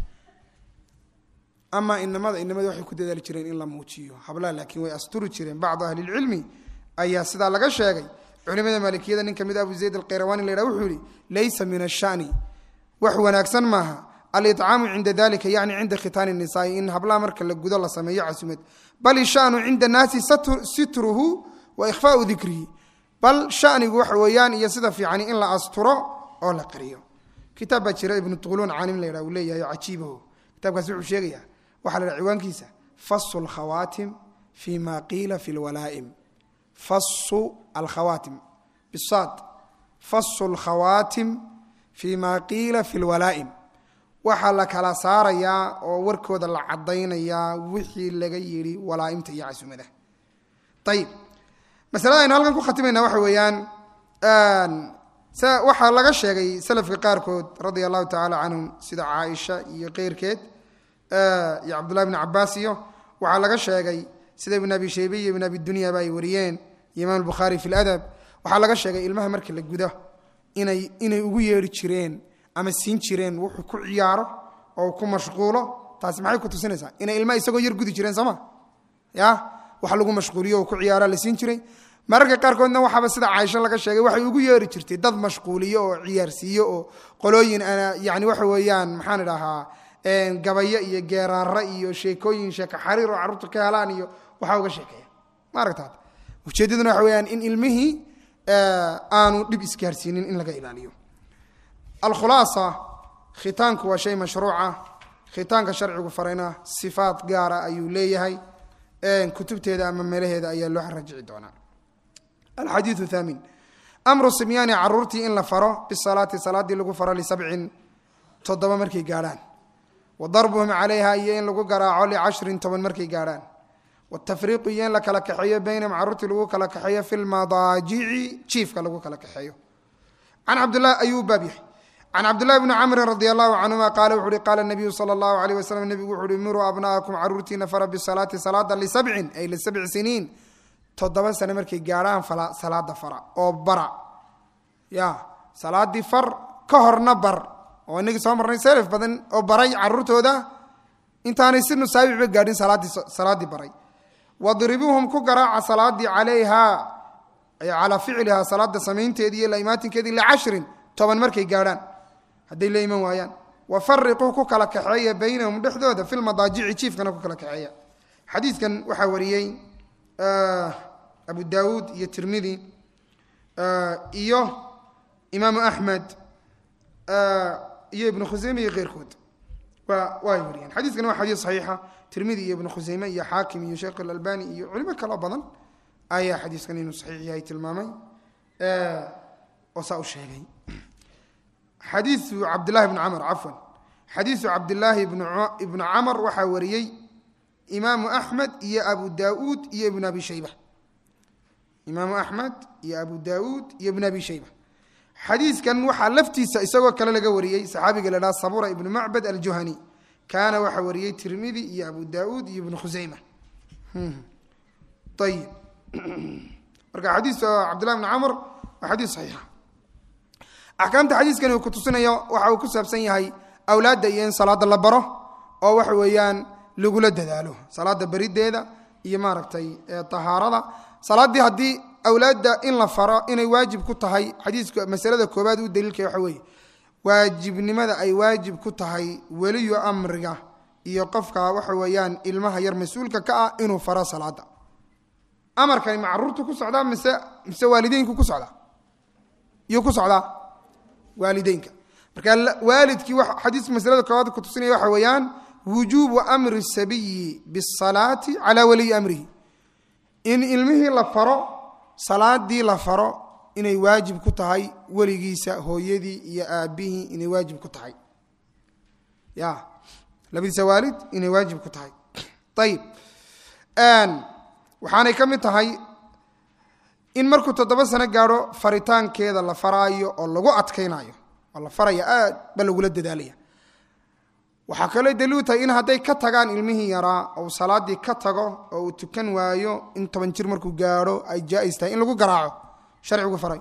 ama inamada inamada waxay ku dadaali jireen in la muujiyo hablaha laakiin way asturi jireen bacdu ahlilcilmi ayaa sidaa laga sheegay culimada maalikiyada nin kamid abu zayd alkhayrawani la ydhah wuxuu yihi laysa min ashani wax wanaagsan maaha alicaamu cinda dalika yani cinda khitaani nisaai in hablaha marka la gudo la sameeyo casumad bal ishanu cinda naasi sitruhu wa ikhfaau dikrihi bal shanigu waxa weeyaan iyo sida fiicani in la asturo oo la qariyo kitaab baa jira ibnu tuqluun caalim la ydhah uu leeyahay cajiibaho kitabkaasi wuxuu sheegaya waxaa la dhaha ciwaankiisa fasu alkhawaatim fi ma qiila fi lwalaa'im fasu alkhawaatim bisaad fasu alkhawaatim fi ma qiila fi lwalaa'im waxaa la kala saarayaa oo warkooda la caddaynayaa wixii laga yidhi walaa'imta iyo casumada ayib masalada aynu halkan ku khatimayna waxa weeyaan waxaa laga sheegay salafka qaarkood radia allahu tacaala canhum sida caaisha iyo keyrkeed iyo cabdullahi bn cabaas iyo waxaa laga sheegay sida ibn abi shaybe iyo ibn abi dunyaba ay wariyeen iyo imaam albukhaari fi ladab waxaa laga sheegay ilmaha marka la gudo inay inay ugu yeedhi jireen ama siin jireen wuxuu ku ciyaaro oo ku mashquulo taasi maxay ku tusinaysaa inay ilmaha isagoo yar gudi jireen sooma ya wax lagu mashquuliyo oo ku ciyaara la siin jiray mararka qaarkoodna waxaaba sida caaisho laga sheegay waxay ugu yeeri jirtay dad mashquuliyo oo ciyaarsiiyo oo qolooyin yani waxa weeyaan maxaan idhahaa gabayo iyo geeraara iyo sheekooyin sheeko xariir oo carruurta ka helaan iyo waxaa uga sheekeeya ma aragtaad ujeeddaduna waxa weyaan in ilmihii aanu dhib isgaarsiinin in laga ilaaliyo alkhulaasa khitaanku waa shay mashruuca khitaanka sharcigu farayna sifaat gaara ayuu leeyahay kutubteeda ama meelaheeda ayaa loo rajici doonaa alxadiiu thaamin amru simyaani caruurtii in la faro bisalaati salaadii lagu faro lisabcin toddoba markay gaadhaan wa darbuhum calayha iyo in lagu garaaco licashrin toban markay gaadhaan watafriiqu iyo in la kala kaxeeyo baynahum caruurtii lagu kala kaxeeyo fi lmadaajici jiifka lagu kala kaxeeyo can cabdlah ayuu baab yahay can cabdillahi bni camrin radi allahu canhuma qaala wuxu uhi qaala nabiyu sala allahu alayh wasalam nebigu wuxu uhi miruu abna'akum caruurtiina fara bisalaati salaada lisabcin ay lisabci siniin toddoba sane markay gaadhaan salaada fara oo bara ya salaadii far ka horna bar oo inagii soo marnay selef badan oo baray caruurtooda intaanay si nusaabiba gaadhin salaaddii baray wadribuuhum ku garaaca salaadii calayha ay calaa ficlihaa salaada samaynteedii iyo laimaatinkeedii licashrin toban markay gaadhaan hadday la iman waayaan wafariquu ku kala kaxeeya baynahum dhexdooda fi lmadaajici jiifkana ku kala kaxeeya xadiidkan waxaa wariyey abu daawuud iyo tirmidi iyo imaamu axmed iyo ibnu khuseyme iyo keyrkood waa way wariyeen xadiiskani waa xadiis saxiixa tirmidi iyo ibnu khuseyme iyo xaakim iyo sheekh alalbani iyo culimo kaloo badan ayaa xadiiskan inuu saxiix yahay tilmaamay oo saa u sheegay xadiiu cabdillahi bni camr cafwan xadiisu cabdillaahi ibnu camr waxaa wariyey imaamu axmed iyo abu daauud iyo ibn abi shayba imaamu axmed iyo abu daauud iyo ibn abi shayba xadiiskan waxaa laftiisa isagoo kale laga wariyey saxaabiga la dhaha sabura ibnu macbad aljuhani kaana waxaa wariyey tirmidi iyo abu daauud iyo ibnu khuseyma ayib marka xadiis cabdillahi bni camr waa xadiis saxiixa axkaamta xadiiskani uu ku tusinayo waxa uu ku saabsan yahay awlaadda iyo in salaada la baro oo waxa weeyaan lagula dadaalo salaada berideeda iyo maaragtay tahaarada salaaddii haddii awlaadda in la faro inay waajib ku tahay xadiiska masalada koobaad u daliilka waxa weeye waajibnimada ay waajib ku tahay weliyu amriga iyo qofka waxa weeyaan ilmaha yar mas-uulka ka ah inuu faro salaada amarkani ma caruurtu ku socdaa mise mise waalideynku ku socdaa iyuu ku socdaa waalideynka marka waalidkii xadiiska masalada koobaad ku tusinaya waxa weeyaan wujuubu amri sabiyi bisalaati calaa waliyi amrihi in ilmihii la faro salaadii la faro inay waajib ku tahay weligiisa hooyadii iyo aabihii inay waajib ku tahay ya labadiisa waalid inay waajib ku tahay ayib waxaanay ka mid tahay in markuu toddoba sano gaadho faritaankeeda la faraayo oo lagu adkaynayo oo la faraya aad ba lagula dadaalaya waxaa kaloo daliilu tahay in hadday ka tagaan ilmihii yaraa ou salaadii ka tago oo uu tukan waayo in toban jir markuu gaadho ay jaa-is tahay in lagu garaaco sharcigu faray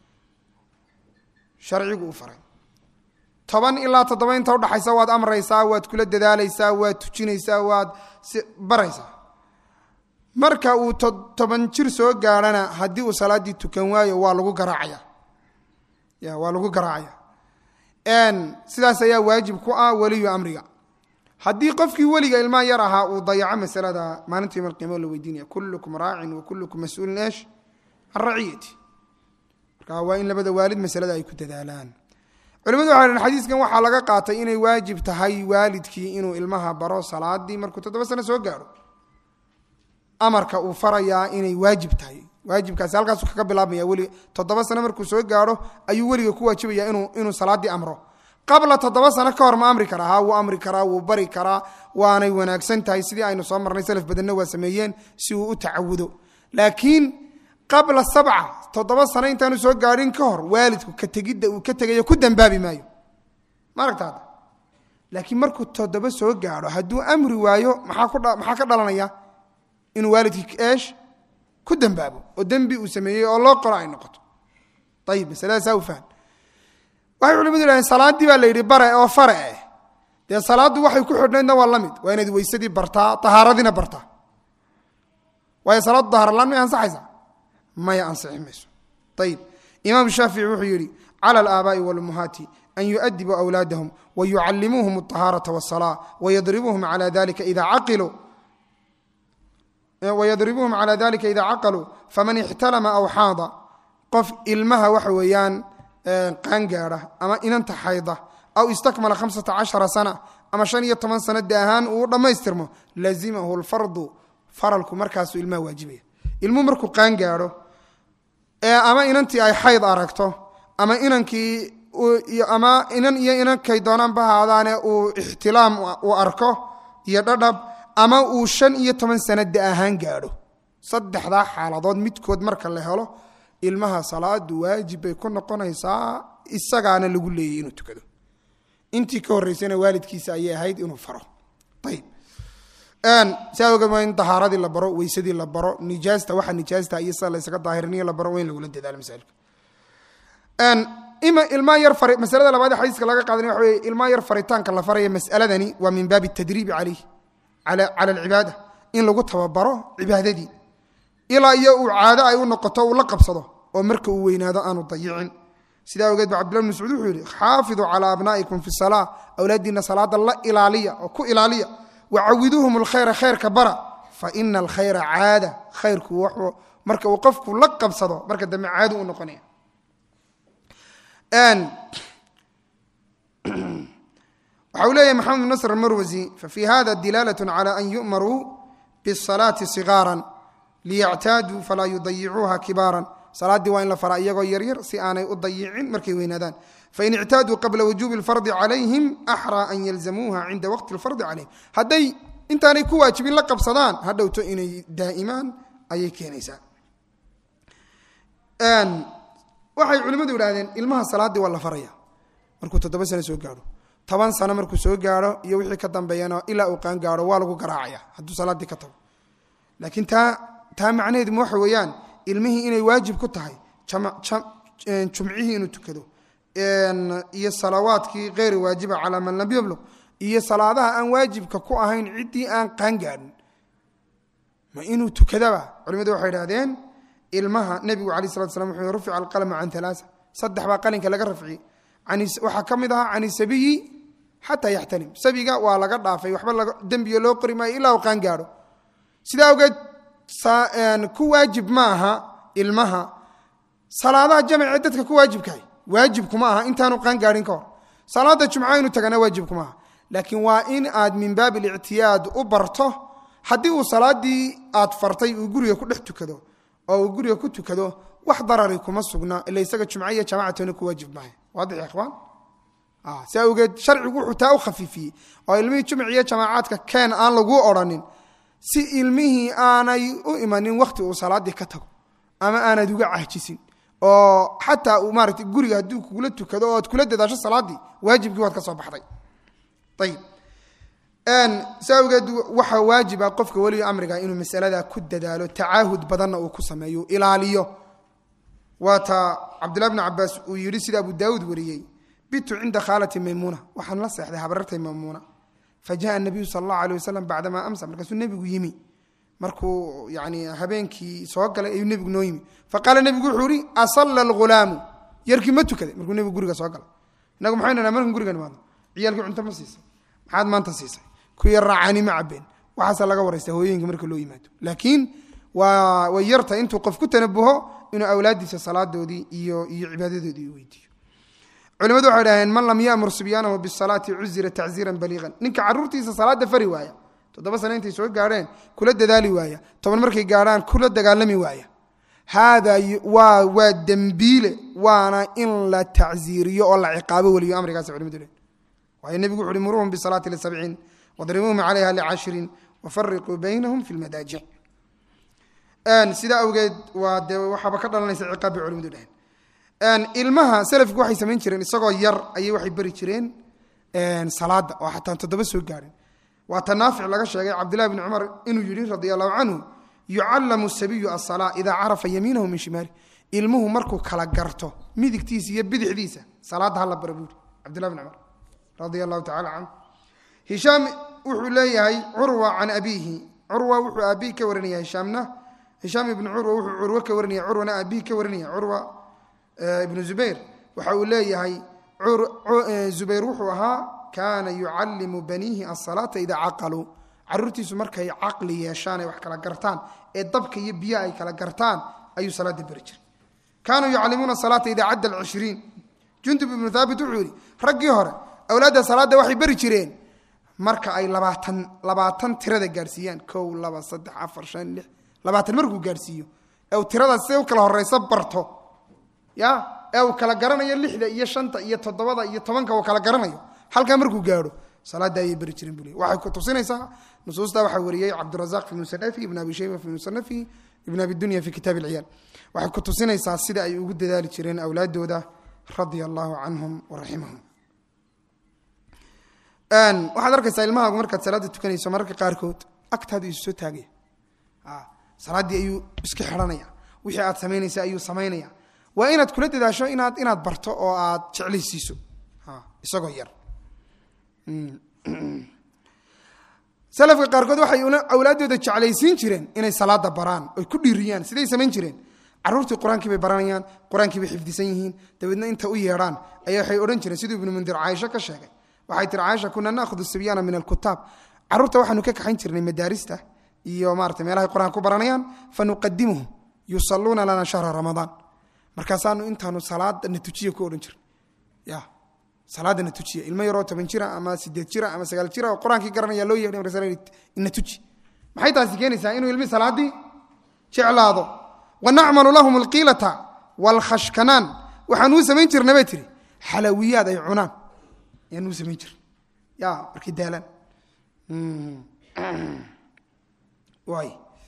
sharcigu uu faray toban ilaa toddoba inta udhaxaysa waad amraysaa waad kula dadaalaysaa waad tujinaysaa waad si baraysaa marka uu toban jir soo gaadhana haddii uu salaaddii tukan waayo waa lagu garaacaya ya waa lagu garaacaya sidaas ayaa waajib ku ah weliyu amriga haddii qofkii weliga ilmaha yar ahaa uu dayaco masalada maalinta yom alqiyama la weydiinaya kullukum raacin wa kullukum mas-uulin eesh can raciyati marka waa in labada waalid masalada ay ku dadaalaan culimadu waxay dhaheen xadiiskan waxaa laga qaatay inay waajib tahay waalidkii inuu ilmaha baro salaadii markuu toddoba sano soo gaadho amarka uu farayaa inay waajib tahay waajibkaasi halkaasu kaga bilaabmaya weli toddoba sano markuu soo gaadho ayuu weliga ku waajibaya inuu inuu salaaddii amro qabla toddoba sano ka hor ma amri karaa ha wuu amri karaa wuu bari karaa waanay wanaagsan tahay sidii aynu soo marnay salaf badanna waa sameeyeen si uu u tacawudo laakiin qabla sabca toddoba sano intaanu soo gaadhin ka hor waalidku ka tegidda uu ka tegayo ku dambaabi maayo ma aragtaada laakiin markuu toddoba soo gaadho hadduu amri waayo maxaa ku maxaa ka dhalanaya inuu waalidkii eesh ku dambaabo oo dembi uu sameeyey oo loo qoro ay noqoto ayib masalada saa u fahm waxay culimadu yidhahdeen salaaddii baa la yidhi bare oo fare eh dee salaaddu waxay ku xidhnaydna waa la mid waa inaad weysadii bartaa tahaaradiina bartaa waayo salaaddu dahaaralaan may ansaxaysaa maya ansixi mayso ayib imaam shaafici wuxuu yidhi cala alaabaai walummahaati an yu'adibuu awlaadahum wayucallimuuhum alطahaarata waالsalaa wayadribuuhum cala dalika ida caqiluu wydribuuhum calى dalika ida caqaluu faman ixtalama aw xaada qof ilmaha waxa weeyaan qaangaadha ama inanta xayda aw istakmala hamsata cashara sana ama shan iyo toban sano de ahaan uu dhammaystirmo lazimahu lfardu faralku markaasuu ilmaha waajibaya ilmuhu markuu qaangaadho ama inantii ay xayd aragto ama inankii ama inan iyo inankay doonaanba haadaane uu ixtilaam uu arko iyo dhadhab ama uu shan iyo toban sano da ahaan gaadho saddexdaa xaaladood midkood marka la helo ilmaha salaadu waajib bay ku noqonaysaa isagaana lagu leeyay inuu tukado intii ka horreysana waalidkiisa ayay ahayd inuu faro ayib saa ogeed waa in dahaaradii la baro weysadii la baro nijaasta waxa nijaasta iyo sida la ysaga daahiriniyo la baro waa in lagula dadaalo masaailka ima ilmaa yar fari masalada labaad ee xadiiska laga qaadanay waxa weye ilmaa yar faritaanka la faraya mas'aladani waa min baabi tadriibi calayh cala alcibaada in lagu tababaro cibaadadii ilaa iyo uu caado ay u noqoto uu la qabsado oo marka uu weynaado aanu dayicin sidaa ogeed ba cabdillah bn mascuud wuxuu yihi xaafiduu calaa abnaa'ikum fi salaa awlaadiina salaada la ilaaliya oo ku ilaaliya wacawiduuhum alkhayra khayrka bara fa ina alkhayra caada khayrku wuxuu marka uu qofku la qabsado marka dambe caado u noqonaya waxa uu leeyahy maxamed bn nasr almarwasi fafi hada dilaalaة calى an yu'maruu bالصalaati صigaara liyactaaduu falaa yudayicuuha kibaara salaaddii waa in la faraa iyagoo yaryar si aanay u dayicin markay weynaadaan fain ictaaduu qabla wujuubi اlfardi calayhim axraa an yalzamuuha cinda waqti اlfardi calayhim hadday intaanay ku waajibin la qabsadaan ha dhowto inay daa'imaan ayay keenaysaa waxay culimmadu idhahdeen ilmaha salaaddii waa la faraya markuu toddoba sano soo gaadho toban sano markuu soo gaadho iyo wixii ka dambeeyana ilaa uu qaan gaadho waa lagu garaacaya hadduu salaaddii ka tago laakiin taa taa macnaheedu waxa weeyaan ilmihii inay waajib ku tahay jumcihii inuu tukado iyo salawaadkii keyr waajiba calaa man lam yablug iyo salaadaha aan waajibka ku ahayn ciddii aan qaan gaadhin ma inuu tukadaba culimadu waxay idhahdeen ilmaha nebigu alay slat slam wuxuu rufica alqalama can alaaa saddex baa qalinka laga rafciyey waxaa ka mid ahaa can isabiyi xataa yaxtalim sabiga waa laga dhaafay waxba dembiga loo qori maayo ilaa uu qaan gaadho sidaa awgeed ku waajib ma aha ilmaha salaadaha jamacee dadka ku waajibkahay waajibkuma aha intaanu qaan gaadhin ka hor salaada jumca inu tagana waajibkuma aha laakiin waa in aad min baab lictiyaad u barto haddii uu salaadii aad fartay uu guriga ku dhex tukado oo uu guriga ku tukado wax darari kuma sugna ila isaga jumca iyo jamacatona ku waajib maaha waadix ikhwaan si awgeed sharcigu wuxuu taa u khafiifiyey oo ilmihii jumc iyo jamaacaadka keen aan laguu odrhanin si ilmihii aanay u imanin wakhti uu salaaddii ka tago ama aanad uga cahjisin oo xataa uu maarata guriga hadduu kugula tukado oo aad kula dadaasho salaaddii waajibkii waad ka soo baxday ayib si awgeed waxaa waajiba qofka weliga amriga inuu masalada ku dadaalo tacaahud badanna uu ku sameeyo ilaaliyo waata cabdulahi bn cabaas uu yidhi sida abu daawuud wariyey bitu cinda khaalati maymuuna waxaan la seexday habarartay maymuuna fajaءa nabiyu sal اllahu alيه wasalam bacdama amsa markaasuu nebigu yimi markuu yani habeenkii soo galay ayuu nebigu noo yimi faqaala nebigu wuxuu ihi asala اlghulaamu yarkii ma tukaday markuu nebigu guriga soo galay inagu maxaynu naha markan guriga nimaadno ciyaalkii cunto ma siisay maxaad maanta siisay kuwii raacani ma cabeen waxaasa laga waraysta hooyooyinka marka loo yimaado laakiin waa way yarta intuu qof ku tanabuho inuu awlaadiisa salaadoodii iyo iyo cibaadadoodii weydiiyo culimadu waxay dhaheen man lam yamur sibyaanahu bisalaati cuzira tacziiran baliiqan ninka caruurtiisa salaada fari waaya toddoba sane intay soo gaadheen kula dadaali waaya toban markay gaadhaan kula dagaalami waaya haada waa waa dembiile waana in la tacziiriyo oo la ciqaabo weliyo amrigaas culimadu leh waayo nebigu wuxu uhi muruuhum bisalaati lisabciin wadribuuhum calayha licashirin wafariquu baynahum fi lmadaajic sidaa awgeed waa dee waxaaba ka dhalanaysa ciqaab bay culimadu dheheen ilmaha selafku waxay samayn jireen isagoo yar ayay waxay beri jireen salaada oo xataa toddoba soo gaadhin waa ta naafic laga sheegay cabdillahi bni cumar inuu yidhi radia allahu canhu yucallamu sabiyu asalaa idaa carafa yamiinahu min shimaali ilmuhu markuu kala garto midigtiisa iyo bidixdiisa salaadda hala bara buuri cabdillahi bni cumar radia allahu tacala canhu hishaam wuxuu leeyahay curwa can abiihi curwa wuxuu aabihi ka warinaya hishaamna hishaam ibnu curwa wuxuu curwo ka warinaya curwana aabihi ka warinaya curwa ibnu zubayr waxa uu leeyahay zubayr wuxuu ahaa kaana yucallimu baniihi asalaata idaa caqaluu caruurtiisu markay caqli yeeshaan ay wax kala gartaan ee dabka iyo biyo ay kala gartaan ayuu salaada beri jiray kaanuu yucallimuuna salaata idaa cadda alcishriin jundub ibnu thaabit wuxuu yidhi raggii hore awlaadda salaadda waxay beri jireen marka ay labaatan labaatan tirada gaarsiiyaan kow laba saddex afar shan lix labaatan markuu gaarsiiyo ee uu tirada siday u kala horeysa barto ya ee uu kala garanayo lixda iyo shanta iyo toddobada iyo tobanka uu kala garanayo halkaa markuu gaadho salaada ayay beri jireen buu le waxay ku tusinaysaa nusuusta waxaa wariyey cabdirazaq fi musanafi ibn abi shayba fi musanafi ibn abi dunya fi kitaab alciyaal waxay ku tusinaysaa sida ay ugu dadaali jireen awlaadooda radia allahu canhum waraximahum waxaad arkaysaa ilmahaagu markaad salaada tukanayso mararka qaarkood agtaadu isu soo taagaya salaaddii ayuu iska xidhanaya wixii aad samaynaysa ayuu samaynaya waa inaad kula dadaasho inaad inaad barto oo aad jeclaysiiso isagoo yar salafka qaarkood waxay awlaaddooda jeclaysiin jireen inay salaada baraan oy ku dhiiriyaan siday samayn jireen caruurtii qur-aankii bay baranayaan qur-aankii bay xifdisan yihiin dabeedna inta u yeedhaan ayaa waxay odhan jireen siduu ibnu mundir caaisho ka sheegay waxay tiri caaisha kuna naahudu sibyaana min alkutaab caruurta waxaanu ka kaxayn jirnay madaarista iyo maarata meelahay qur-aanka ku baranayaan fanuqadimuhum yusaluuna lana shahra ramadaan markaasaanu intaanu salaadana tujiya ku odhan jirnay ya salaadana tujiya ilmo yaroo toban jira ama sideed jira ama sagaal jira oo qur-aankii garanaya loo yeedhay markaasa ina tuji maxay taasi keenaysaa inuu ilmi salaaddii jeclaado wanacmalu lahum alqiilata waalkhashkanaan waxaanuu samayn jirna bay tiri xalawiyaad ay cunaan ayaanuu samayn jirna ya markay daalaan waay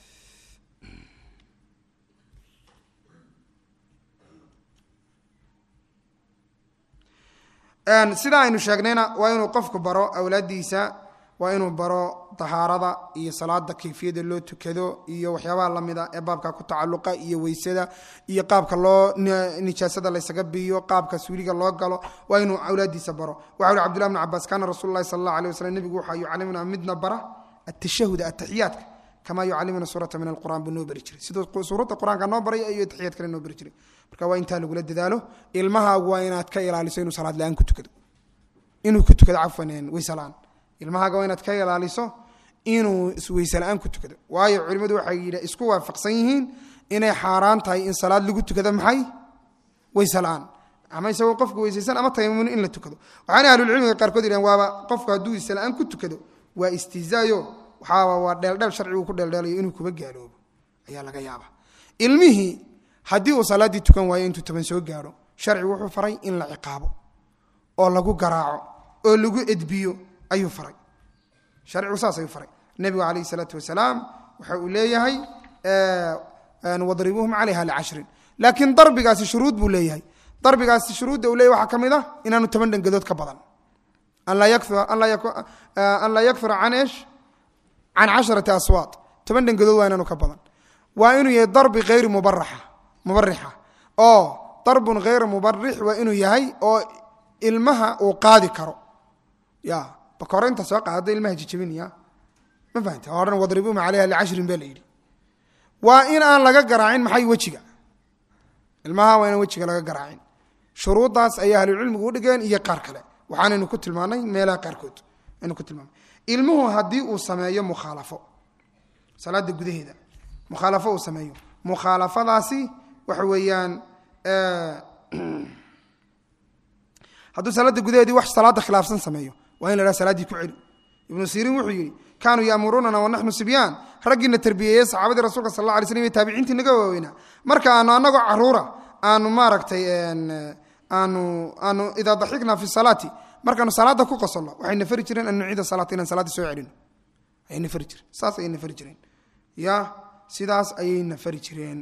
sida aynu sheegnayna waa inuu qofku baro awlaaddiisa waa inuu baro tahaarada iyo salaada kayfiyada loo tukado iyo waxyaabaha lamida ee baabka ku tacaluqa iyo weysada iyo qaabka loo nijaasada laysaga biiyo qaabka suuliga loo galo waa inuu awlaadiisa baro waxa uhi cbdullah bn cabaas kaana rasul lahi sal allah alay waslm nebigu waxaa yucalimuna midna bara atashahud ataxiyaadka kama yucalimuna suurata min alqur'an buu noo beri jiray siduu suuradda qur-aanka noo baray iyo taxiyaad kale noo beri jiray marka waa intaa lagula dadaalo ilmahaagu waa inaad ka ilaaliso inuu salaad la-aan ku tukado inuu ku tukado cafwan weyse la-aan ilmahaaga waa inaad ka ilaaliso inuu weyse la-aan ku tukado waayo culimmadu waxay isku waafaqsan yihiin inay xaaraan tahay in salaad lagu tukado maxay weyse la-aan ama isagoo qofku weysaysan ama tayammun in la tukado waxaana ahlulcilmiga qaarkood yidhahen waaba qofku hadduu weyse la-aan ku tukado waa istihzaayo waxaaba waa dheeldheel sharcigu ku dheeldheelayo inuu kuba gaaloobo ayaa laga yaaba ilmihii haddii uu salaaddii tukan waayo intuu toban soo gaadho sharcigu wuxuu faray in la ciqaabo oo lagu garaaco oo lagu edbiyo ayuu faray sharcigu saas ayuu faray nebigu calayhi salaatu wasalaam waxa uu leeyahay wadribuuhum calayha licashrin laakiin darbigaasi shuruud buu leeyahay darbigaasi shuruudda uu leeyahy waxaa ka mid ah inaanu toban dhangadood ka badan an laa yakfura can esh can casharati aswaad toban dhangadood waa inaanu ka badan waa inuu yahay darbi hayri mubaraxa mubarixa oo darbun hayra mubarix waa inuu yahay oo ilmaha uu qaadi karo ya bakore inta soo qaada ilmaha jijabinaya ma fahamta o dhan wadribuuma calayha licashrin baa la yidhi waa in aan laga garaacin maxay wejiga ilmaha waa inaan wejiga laga garaacin shuruuddaas ayay ahlucilmigu u dhigeen iyo qaar kale waxaanaynu ku tilmaanay meelaha qaarkood aynu ku tilmaanay ilmuhu haddii uu sameeyo mukhaalafo salaada gudaheeda mukhaalafo uu sameeyo mukhaalafadaasi waxa weeyaan hadduu salaada gudaheedii wax salaada khilaafsan sameeyo waa in la haha salaaddii ku celi ibnu siriin wuxuu yidhi kaanuu yaamuruunana wanaxnu sibyaan raggiina tarbiyeeyey saxaabadii rasulka sal alla alay slm iyo taabiciintii naga waaweynaa marka aanu anagoo caruura aanu maaragtay aanu aanu idaa daxikna fi salaati markaanu salaada ku qosolno waxayna fari jireen an nuciida salaata inaan salaadda soo celino ayayna fari jireen saas ayayna fari jireen ya sidaas ayayna fari jireen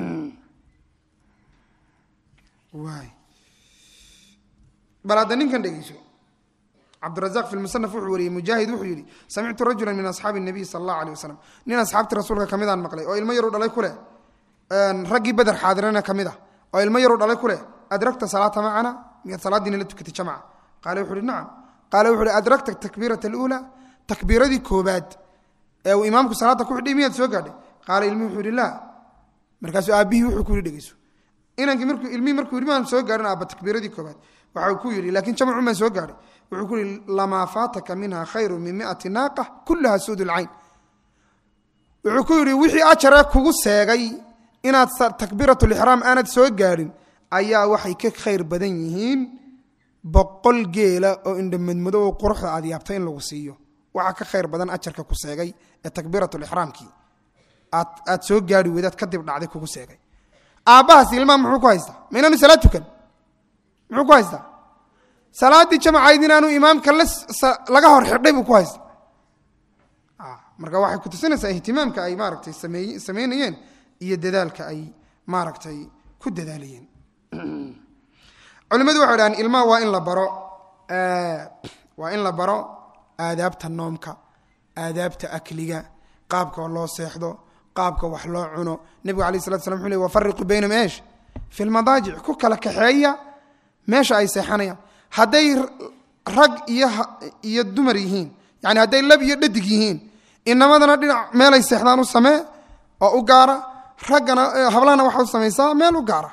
waay bal hadda ninkan dhegeyso cabdirazaq fi lmusanaf wuxuu wariyey mujaahid wuxuu yidhi samictu rajula min asxaabi nabiy sala allahu alay wasalam nin asxaabti rasuulka ka midaan maqlay oo ilmo yaru dhalay ku leh raggii beder xaadirana ka mid ah oo ilmo yaru dhalay ku leh adragta salaata macana miyaad salaaddiina la tukatay jamca qaale wuxu uhi nacam qaale wuxu uhi adragta takbiirata aluula takbiiradii koobaad ee uu imaamku salaadda ku xidhay miyaad soo gaadhay qaale ilmihi wuxuu yihi laa markaasuu aabbihii wuxuu ku yidhi dhegeyso inankii markuu ilmihii markuu yidhi maan soo gaadhin aabba takbiiradii koobaad waxa uu ku yidhi laakiin jamcu maan soo gaadhay wuxuu ku yihi lamaa faataka minha khayru min miati naaqa kulaha suud lcayn wuxuu ku yidhi wixii ajaree kugu seegay inaad takbiiratulixraam aanad soo gaadhin ayaa waxay ka khayr badan yihiin boqol geela oo indhamadmado oo quruxda aad yaabta in lagu siiyo waxaa ka khayr badan ajarka ku seegay ee takbiiratulixraamkii aad aad soo gaari weydaad kadib dhacday kugu seegay aabbahaas ilmaha muxuu ku haystaa ma inaanu salaad tukan muxuu ku haystaa salaaddii jamacayd inaanu imaamka laga hor xidhay buu ku haysta marka waxay ku tusinaysaa ihtimaamka ay maaragtay samey samaynayeen iyo dadaalka ay maaragtay ku dadaalayeen culimmadu waxay dhahaan ilmaha waa in la baro waa in la baro aadaabta noomka aadaabta akliga qaabka loo seexdo qaabka wax loo cuno nebigu alay slat slam wuxu ley wafariqu baynahum eesh fi lmadaajic ku kala kaxeeya meesha ay seexanayaan hadday rag iyo iyo dumar yihiin yani hadday lab iyo dhadig yihiin inamadana dhinac meelay seexdaan u samee oo u gaara raggana hablahana waxa u samaysaa meel u gaara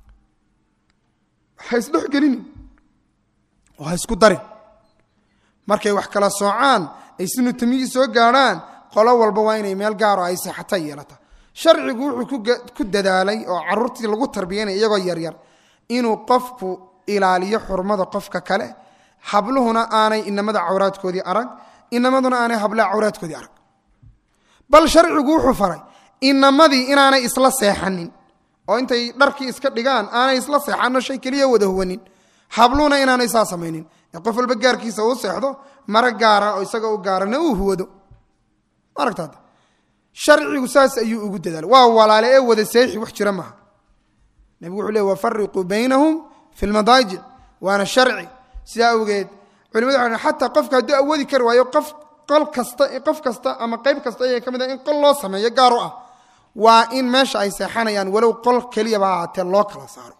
ha isdhexgelinin oo ha isku darin markay wax kala soocaan ay sinu tamyiyi soo gaadhaan qolo walba waa inay meel gaaro ay seexata yeelata sharcigu wuxuu ku dadaalay oo caruurtii lagu tarbiyanaya iyagoo yaryar inuu qofku ilaaliyo xurmada qofka kale habluhuna aanay inamada cawraadkoodii arag inamaduna aanay hablaha cawraadkoodii arag bal sharcigu wuxuu faray inamadii inaanay isla seexanin oo intay dharkii iska dhigaan aanay isla seexano shay keliya wada huwanin habluhuna inaanay saa samaynin ee qof walba gaarkiisa uu seexdo mara gaara oo isaga u gaarana uu huwado aragtaada sharcigu saas ayuu ugu dadaalay waa walaale ee wada seexi wax jira maaha nebigu wuxuu le wafariquu baynahum fi lmadaajic waana sharci sidaa awgeed culimadu waxay xataa qofka hadduu awoodi kari waayo qof qol kasta qof kasta ama qayb kasta ayay ka mid ah in qol loo sameeyo gaar u ah waa in meesha ay seexanayaan walow qol keliyaba ahaatee loo kala saaro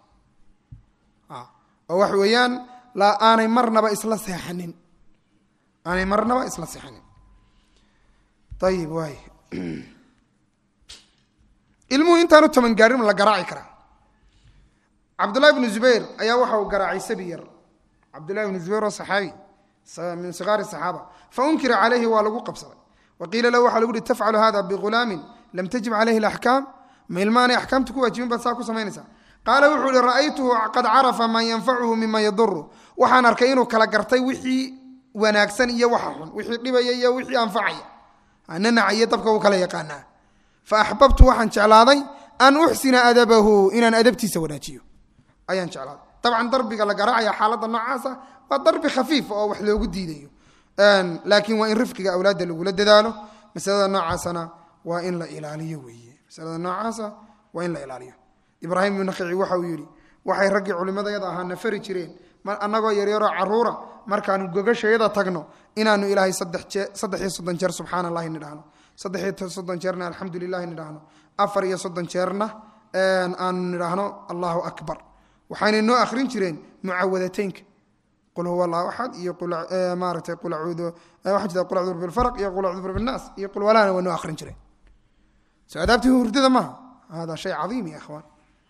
oo wax weeyaan la aanay marnaba isla seexanin aanay marnaba isla seexanin ayib waay ilmuhu intaanu toban gaarin la garaaci karaa cabdullahi bnu zubayr ayaa waxa uu garaacay sabi yar cabdullahi bnu zubayr oo saxaabi min sigaari saxaaba faunkira calayhi waa lagu qabsaday wa qiila lahu waxa lagu uhi tafcalu hada bighulaamin lam tajib calayhi alaxkaam ma ilmaanay axkaamta ku waajibin baad saa ku samaynaysaa qaala wuxuu ihi ra'aytuhu qad carafa maa yanfacuhu mima yaduru waxaan arkay inuu kala gartay wixii wanaagsan iyo waxa xun wixii dhibaya iyo wixii anfacaya nanaca iyo dabka uu kala yaqaanaa fa axbabtu waxaan jeclaaday an uxsina adabahu inaan adabtiisa wanaajiyo ayaan jeclaaday dabcan darbiga la garaacaya xaaladda noocaasa waa darbi khafiif oo wax loogu diidayo laakiin waa in rifqiga awlaadda lagula dadaalo masalada noocaasana waa in la ilaaliyo weeye masalada noocaasa waa in la ilaaliyo ibraahim ibnu nakhici waxa uu yidhi waxay raggii culimmadayada ahaa na fari jireen annagoo yaryaroo caruura markaanu gogashayada tagno inaanu ilaahay saddex iyo soddon jeer subxaana allahi nidhahno saddex iyo soddon jeerna alxamdu lilahi nidhaahno afar iyo soddon jeerna aanu nidhaahno allahu akbar waxaynay noo akhrin jireen mucawadateynka qul huwa allahu axad iyo maaratay qul acuudu waxaa jirta qul acuudu bilfarq iyo qul acuudu birabinaas iyo qul walana waa noo akhrin jireen so adaabtii hurdada maaha hada shay cadiim ya akhwaan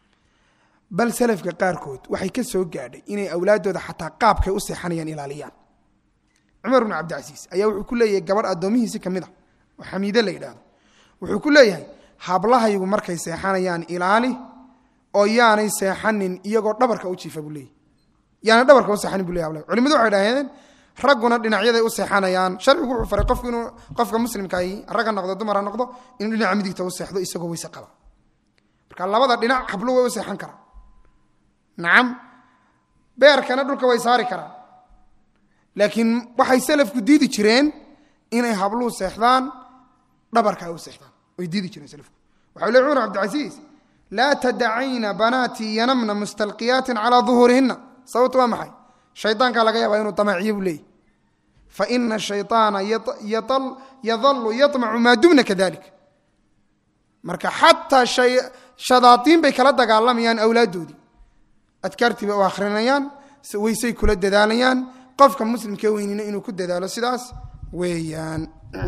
bal salafka qaarkood waxay ka soo gaadhay inay awlaaddooda xataa qaabkay u seexanayaan ilaaliyaan cumar bnu cabdicasiis ayaa wuxuu ku leeyahay gabadh addoomihiisi ka mid a oo xamiide la yidhaahdo wuxuu ku leeyahay hablahaygu markay seexanayaan ilaali oo yaanay seexanin iyagoo dhabarka u jiifa buu leeyahy yaanay dhabarka u seexanin bu ley hablaha culimadu waxay dhahdeen ragguna dhinacyaday u seexanayaan sharcigu wuxuu faray qofku inuu qofka muslimkaahi rag ha noqdo dumar ha noqdo inuu dhinaca midigta u seexdo isagoo weyse qaba marka labada dhinac hablu way u seexan karaa nacam beerkana dhulka way saari karaan laakiin waxay salafku diidi jireen inay habluhu seexdaan dhabarka ay u seexdaan way diidi jireen salafku waxau ley cumar cabdicasiis laa tadacayna banaatii yanamna mustalqiyaatin calaa duhuurihinna sababtu waa maxay shaydaankaa laga yaabaa inuu damaciyo buu leeyay faina shayطaana yadalu yaطmacu maa dumna kadalik marka xataa shadaaiin bay kala dagaalamayaan awlaaddoodii adkaartii bay u akhrinayaan weysay kula dadaalayaan qofka muslimka weynina inuu ku dadaalo sidaas weeyaan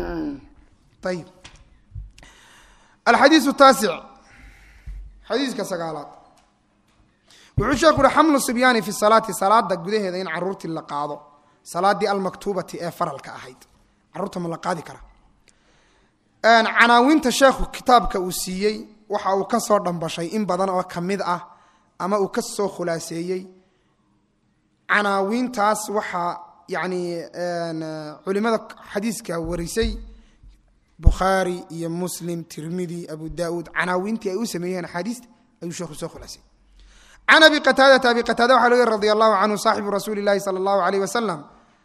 ayib alxadiiu taasic xadiiska sagaalaad wuxuu sheeku uhi xamlu sibyaani fi salaati salaada gudaheeda in caruurtii la qaado salaadii almaktuubati ee faralka ahayd caruurta ma la qaadi kara canaawinta sheekhu kitaabka uu siiyey waxa uu ka soo dhambashay in badan oo ka mid ah ama uu ka soo khulaaseeyey canaawiintaas waxaa yani culimada xadiiska warisay bukhaari iyo muslim tirmidi abu daauud canaawiintii ay u sameeyeen axaadiista ayuu sheekhu soo khulaasay can abi qataadata abi qataada waxa lg radi allahu canhu saaxibu rasuuli lahi sala allahu alayh wasalam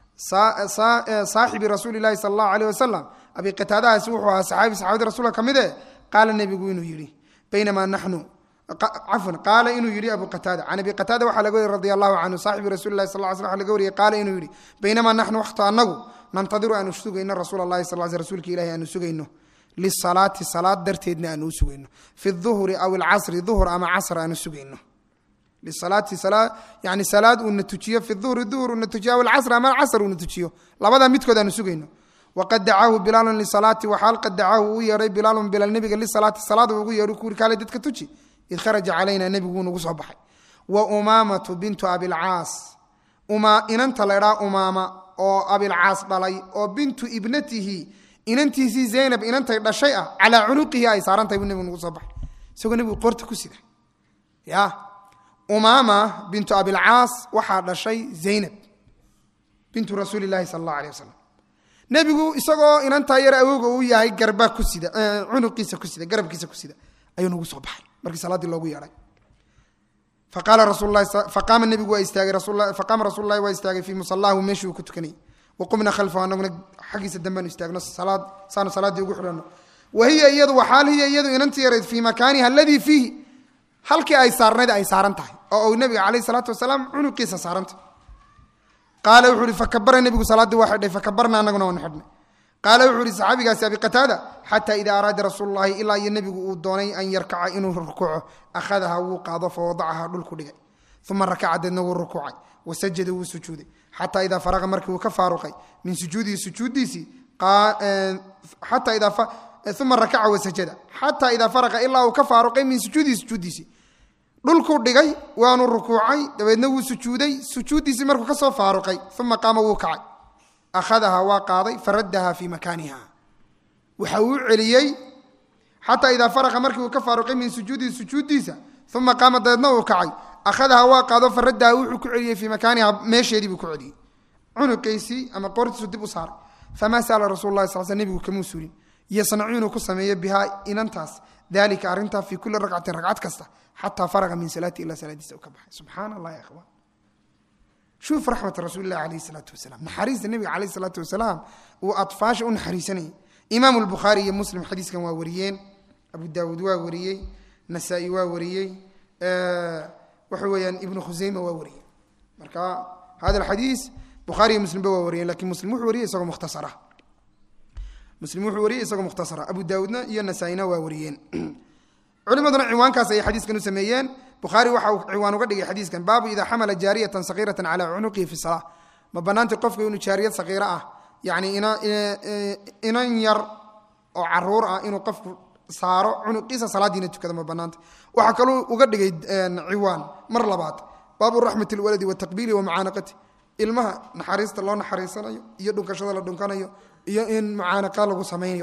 saaxibi rasuuli lahi sala allahu alayh wasalam abi qataadahaasi wuxuu ahaa saxaabi saxaabadii rasuulka ka mid e qaala nebigu inuu yidhi baynamaa naxnu cafwan qaala inuu yidhi abu qataada can abi qataada waxaa laga wariy radi allahu canhu saaxibi rasuuli lahi sal sl laga wariyey qaala inuu yidhi baynamaa naxnu waxta anagu nantadiru aanu sugayno rasuul allahi sal sl rsulka ilahi aanu sugayno lisalaati salaad darteedna aanu u sugayno fi duhri aw alcasri duhr ama casr aanu sugayno lisalaati yani salaad uuna tujiyo fi duhri duhr uuna tujiyo aw alcasr ama casr uuna tujiyo labadaa midkood aanu sugayno waqad dacaahu bilaalun lisalaati waxaal qad dacaahu uu yeedhay bilaalun bilaal nebiga lisalaati salaada ugu yeedho kuuri kaale dadka tuji id kharaja calayna nebiguu nagu soo baxay wa umaamatu bintu abilcaas inanta laydhaa umaama oo abilcaas dhalay oo bintu ibnatihi inantiisii zaynab inantay dhashay ah calaa cunuqihi ay saarantahay buu nebigu nagu soo baxay isagoo nebigu qorta ku sida ya umaama bintu abilcaas waxaa dhashay zaynab bintu rasuuli lahi sala allahu aleh wasalam nebigu isagoo inantaa yar awowga uu yahay garba ku sida cunuqiisa ku sida garabkiisa ku sida ayuu nagu soo baxay markii salaaddii loogu yeedhay faqaala rasul faqaama nebigu waa istaagay faqaama rasuulu lahi waa istaagay fii musalaahu meeshii uu ku tukanayay waqumna khalfahu anaguna xaggiisa dambeanu istaagno salaad saanu salaaddii ugu xidhanno wa hiya iyadu waxaal hiya iyadu inantii yarayd fii makaaniha aladii fiihi halkii ay saarnayd ay saaran tahay oo uu nebiga calayh salaatu wasalaam cunuqiisa saarantah qaala wuxuu ihi fakabara nebigu salaaddii waa xidhay fakabarna anaguna waanu xidhnay qaala wuxuu ihi saxaabigaasi abi qataada xataa idaa araada rasuulu llahi ilaa iyo nebigu uu doonay an yarkaca inuu rukuuco akhadaha wuu qaado fa wadacaha dhulku dhigay uma rakaca deedna wuu rukuucay wasajada wuu sujuuday xataa idaa faraqa markii uu ka faaruqay min sujuudihi sujuuddiisii xataa idaa uma rakaca wasajada xataa idaa faraqa ilaa uu ka faaruqay min sujuudihi sujuuddiisii dhulkuu dhigay waanu rukuucay dabeedna wuu sujuuday sujuuddiisii markuu ka soo faaruqay uma qaama wuu kacay akhadaha waa qaaday faraddaha fii makaaniha waxa uu celiyey xataa idaa faraqa markii uu ka faaruqay min sujuudihi sujuuddiisa uma qaama dabeedna uu kacay akhadaha waa qaado faraddaha wuxuu ku celiyey fii makaaniha meesheedii buu ku celiyey cunuqaysii ama qoortiisu dib u saaray famaa sala rasul lahi sal sl nebigu kamuu suulin yasnacu inuu ku sameeyo bihaa inantaas dalika arrintaa fii kulli ragcatin ragcad kasta xataa faraqa min salaati ilaa salaadiisa u ka baxay subxaana allah ya ikhwaan shuuf raxmat rasuulilah alayh salaatu wasalaam naxariista nebiga calayh salaatu wasalaam uu atfaasha u naxariisanayay imaamu lbukhaari iyo muslim xadiiskan waa wariyeen abu daawuud waa wariyey nasaa-i waa wariyey waxa weeyaan ibnu khuseyma waa wariyey marka hada alxadiis bukhaari iyo muslimba waa wariyeen lakin muslim wuxuu wariyey isagoo mukhtasara muslim wuxuu wariyey isagoo mukhtasara abu daawuudna iyo nasaa-ina waa wariyeen culimaduna ciwaankaas ayay xadiiskan u sameeyeen bukhaari waxa uu ciwaan uga dhigay xadiiskan baabu idaa xamala jaariyatan sakiiratan calaa cunuqihi fi salaa ma banaantay qofka inuu jaariyad sakiiro ah yani inan yar oo caruur ah inuu qofku saaro cunuqiisa salaadiina tukada ma banaanta waxaa kaluu uga dhigay ciwaan mar labaad baabu raxmat lwaladi wataqbiili wamacaanaqati ilmaha naxariista loo naxariisanayo iyo dhunkashada la dhunkanayo iyo in mucaanaqa lagu samaynayo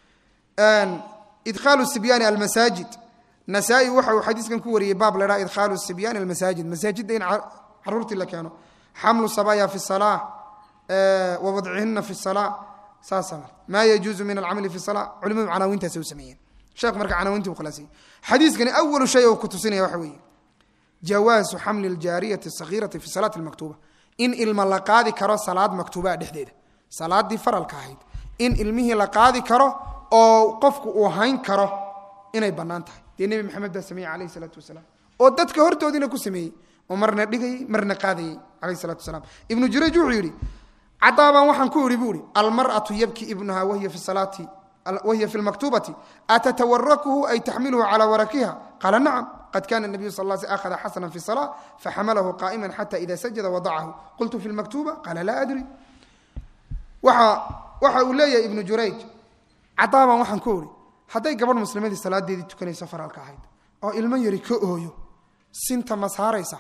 idkhaalu sibyaani almasaajid nasaa-i waxa uu xadiiskan ku wariyey baab la dhaha idkhaalu sibyaani almasaajid masaajidda in caruurtii la keeno xamlu sabaya fi salaa wa wadcihina fi salaa saasa maa yajuuzu min alcamali fi salaa culimadu canaawintaasi u sameeyeen sheekh marka canaawintii u khulaasiyey xadiiskani awalu shay oo ku tusinaya waxa weeye jawaasu xamli aljaariyati asagiirati fi salaati almaktuuba in ilma la qaadi karo salaad maktuubaa dhexdeeda salaadii faralka ahayd in ilmihii la qaadi karo oo qofku uu hayn karo inay bannaan tahay dee nebi maxamed baa sameeyey calayh isalaatu wasalaam oo dadka hortoodiina ku sameeyey oo marna dhigayey marna qaadayey calayh isalatu wasalaam ibnu jurayj wuxuu yidhi cadaabaan waxaan ku idhi buu ihi almar'atu yabki ibnuha wahiya fi salaati wahiya fi lmaktubati atatawarakuhu ay taxmiluhu calaa warakiha qaala nacam qad kana nabiyu sal sl akhada xasana fi salaa faxamalahu qaa'ima xata ida sajada wadacahu qultu fi lmaktuba qaala laa adri waxa waxa uu leeyahay ibnu jurayj cadaabaan waxaan ku idhi hadday gabadh muslimadii salaadeedii tukanayso faralka ahayd oo ilmo yari ka ooyo sinta ma saaraysa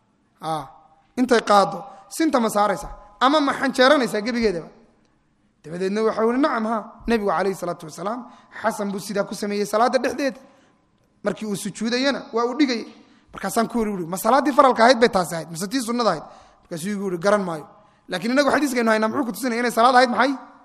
intay qaado sinta ma saaraysa ama ma xanjeeranaysaa gebigeedaba dabadeedna waxau ihi nacam ha nebigu calayhi salaatu wasalaam xasan buu sidaa ku sameeyey salaadda dhexdeeda markii uu sujuudayana waa uu dhigayay markaasaan ku iri ui ma salaaddii faralka ahayd bay taasi ahayd mase tii sunnada ahayd markaasuu igu ihi garan maayo lakiin inagu xadiiskaynu haynaa muxuu ku tusinaya inay salaad ahayd maxay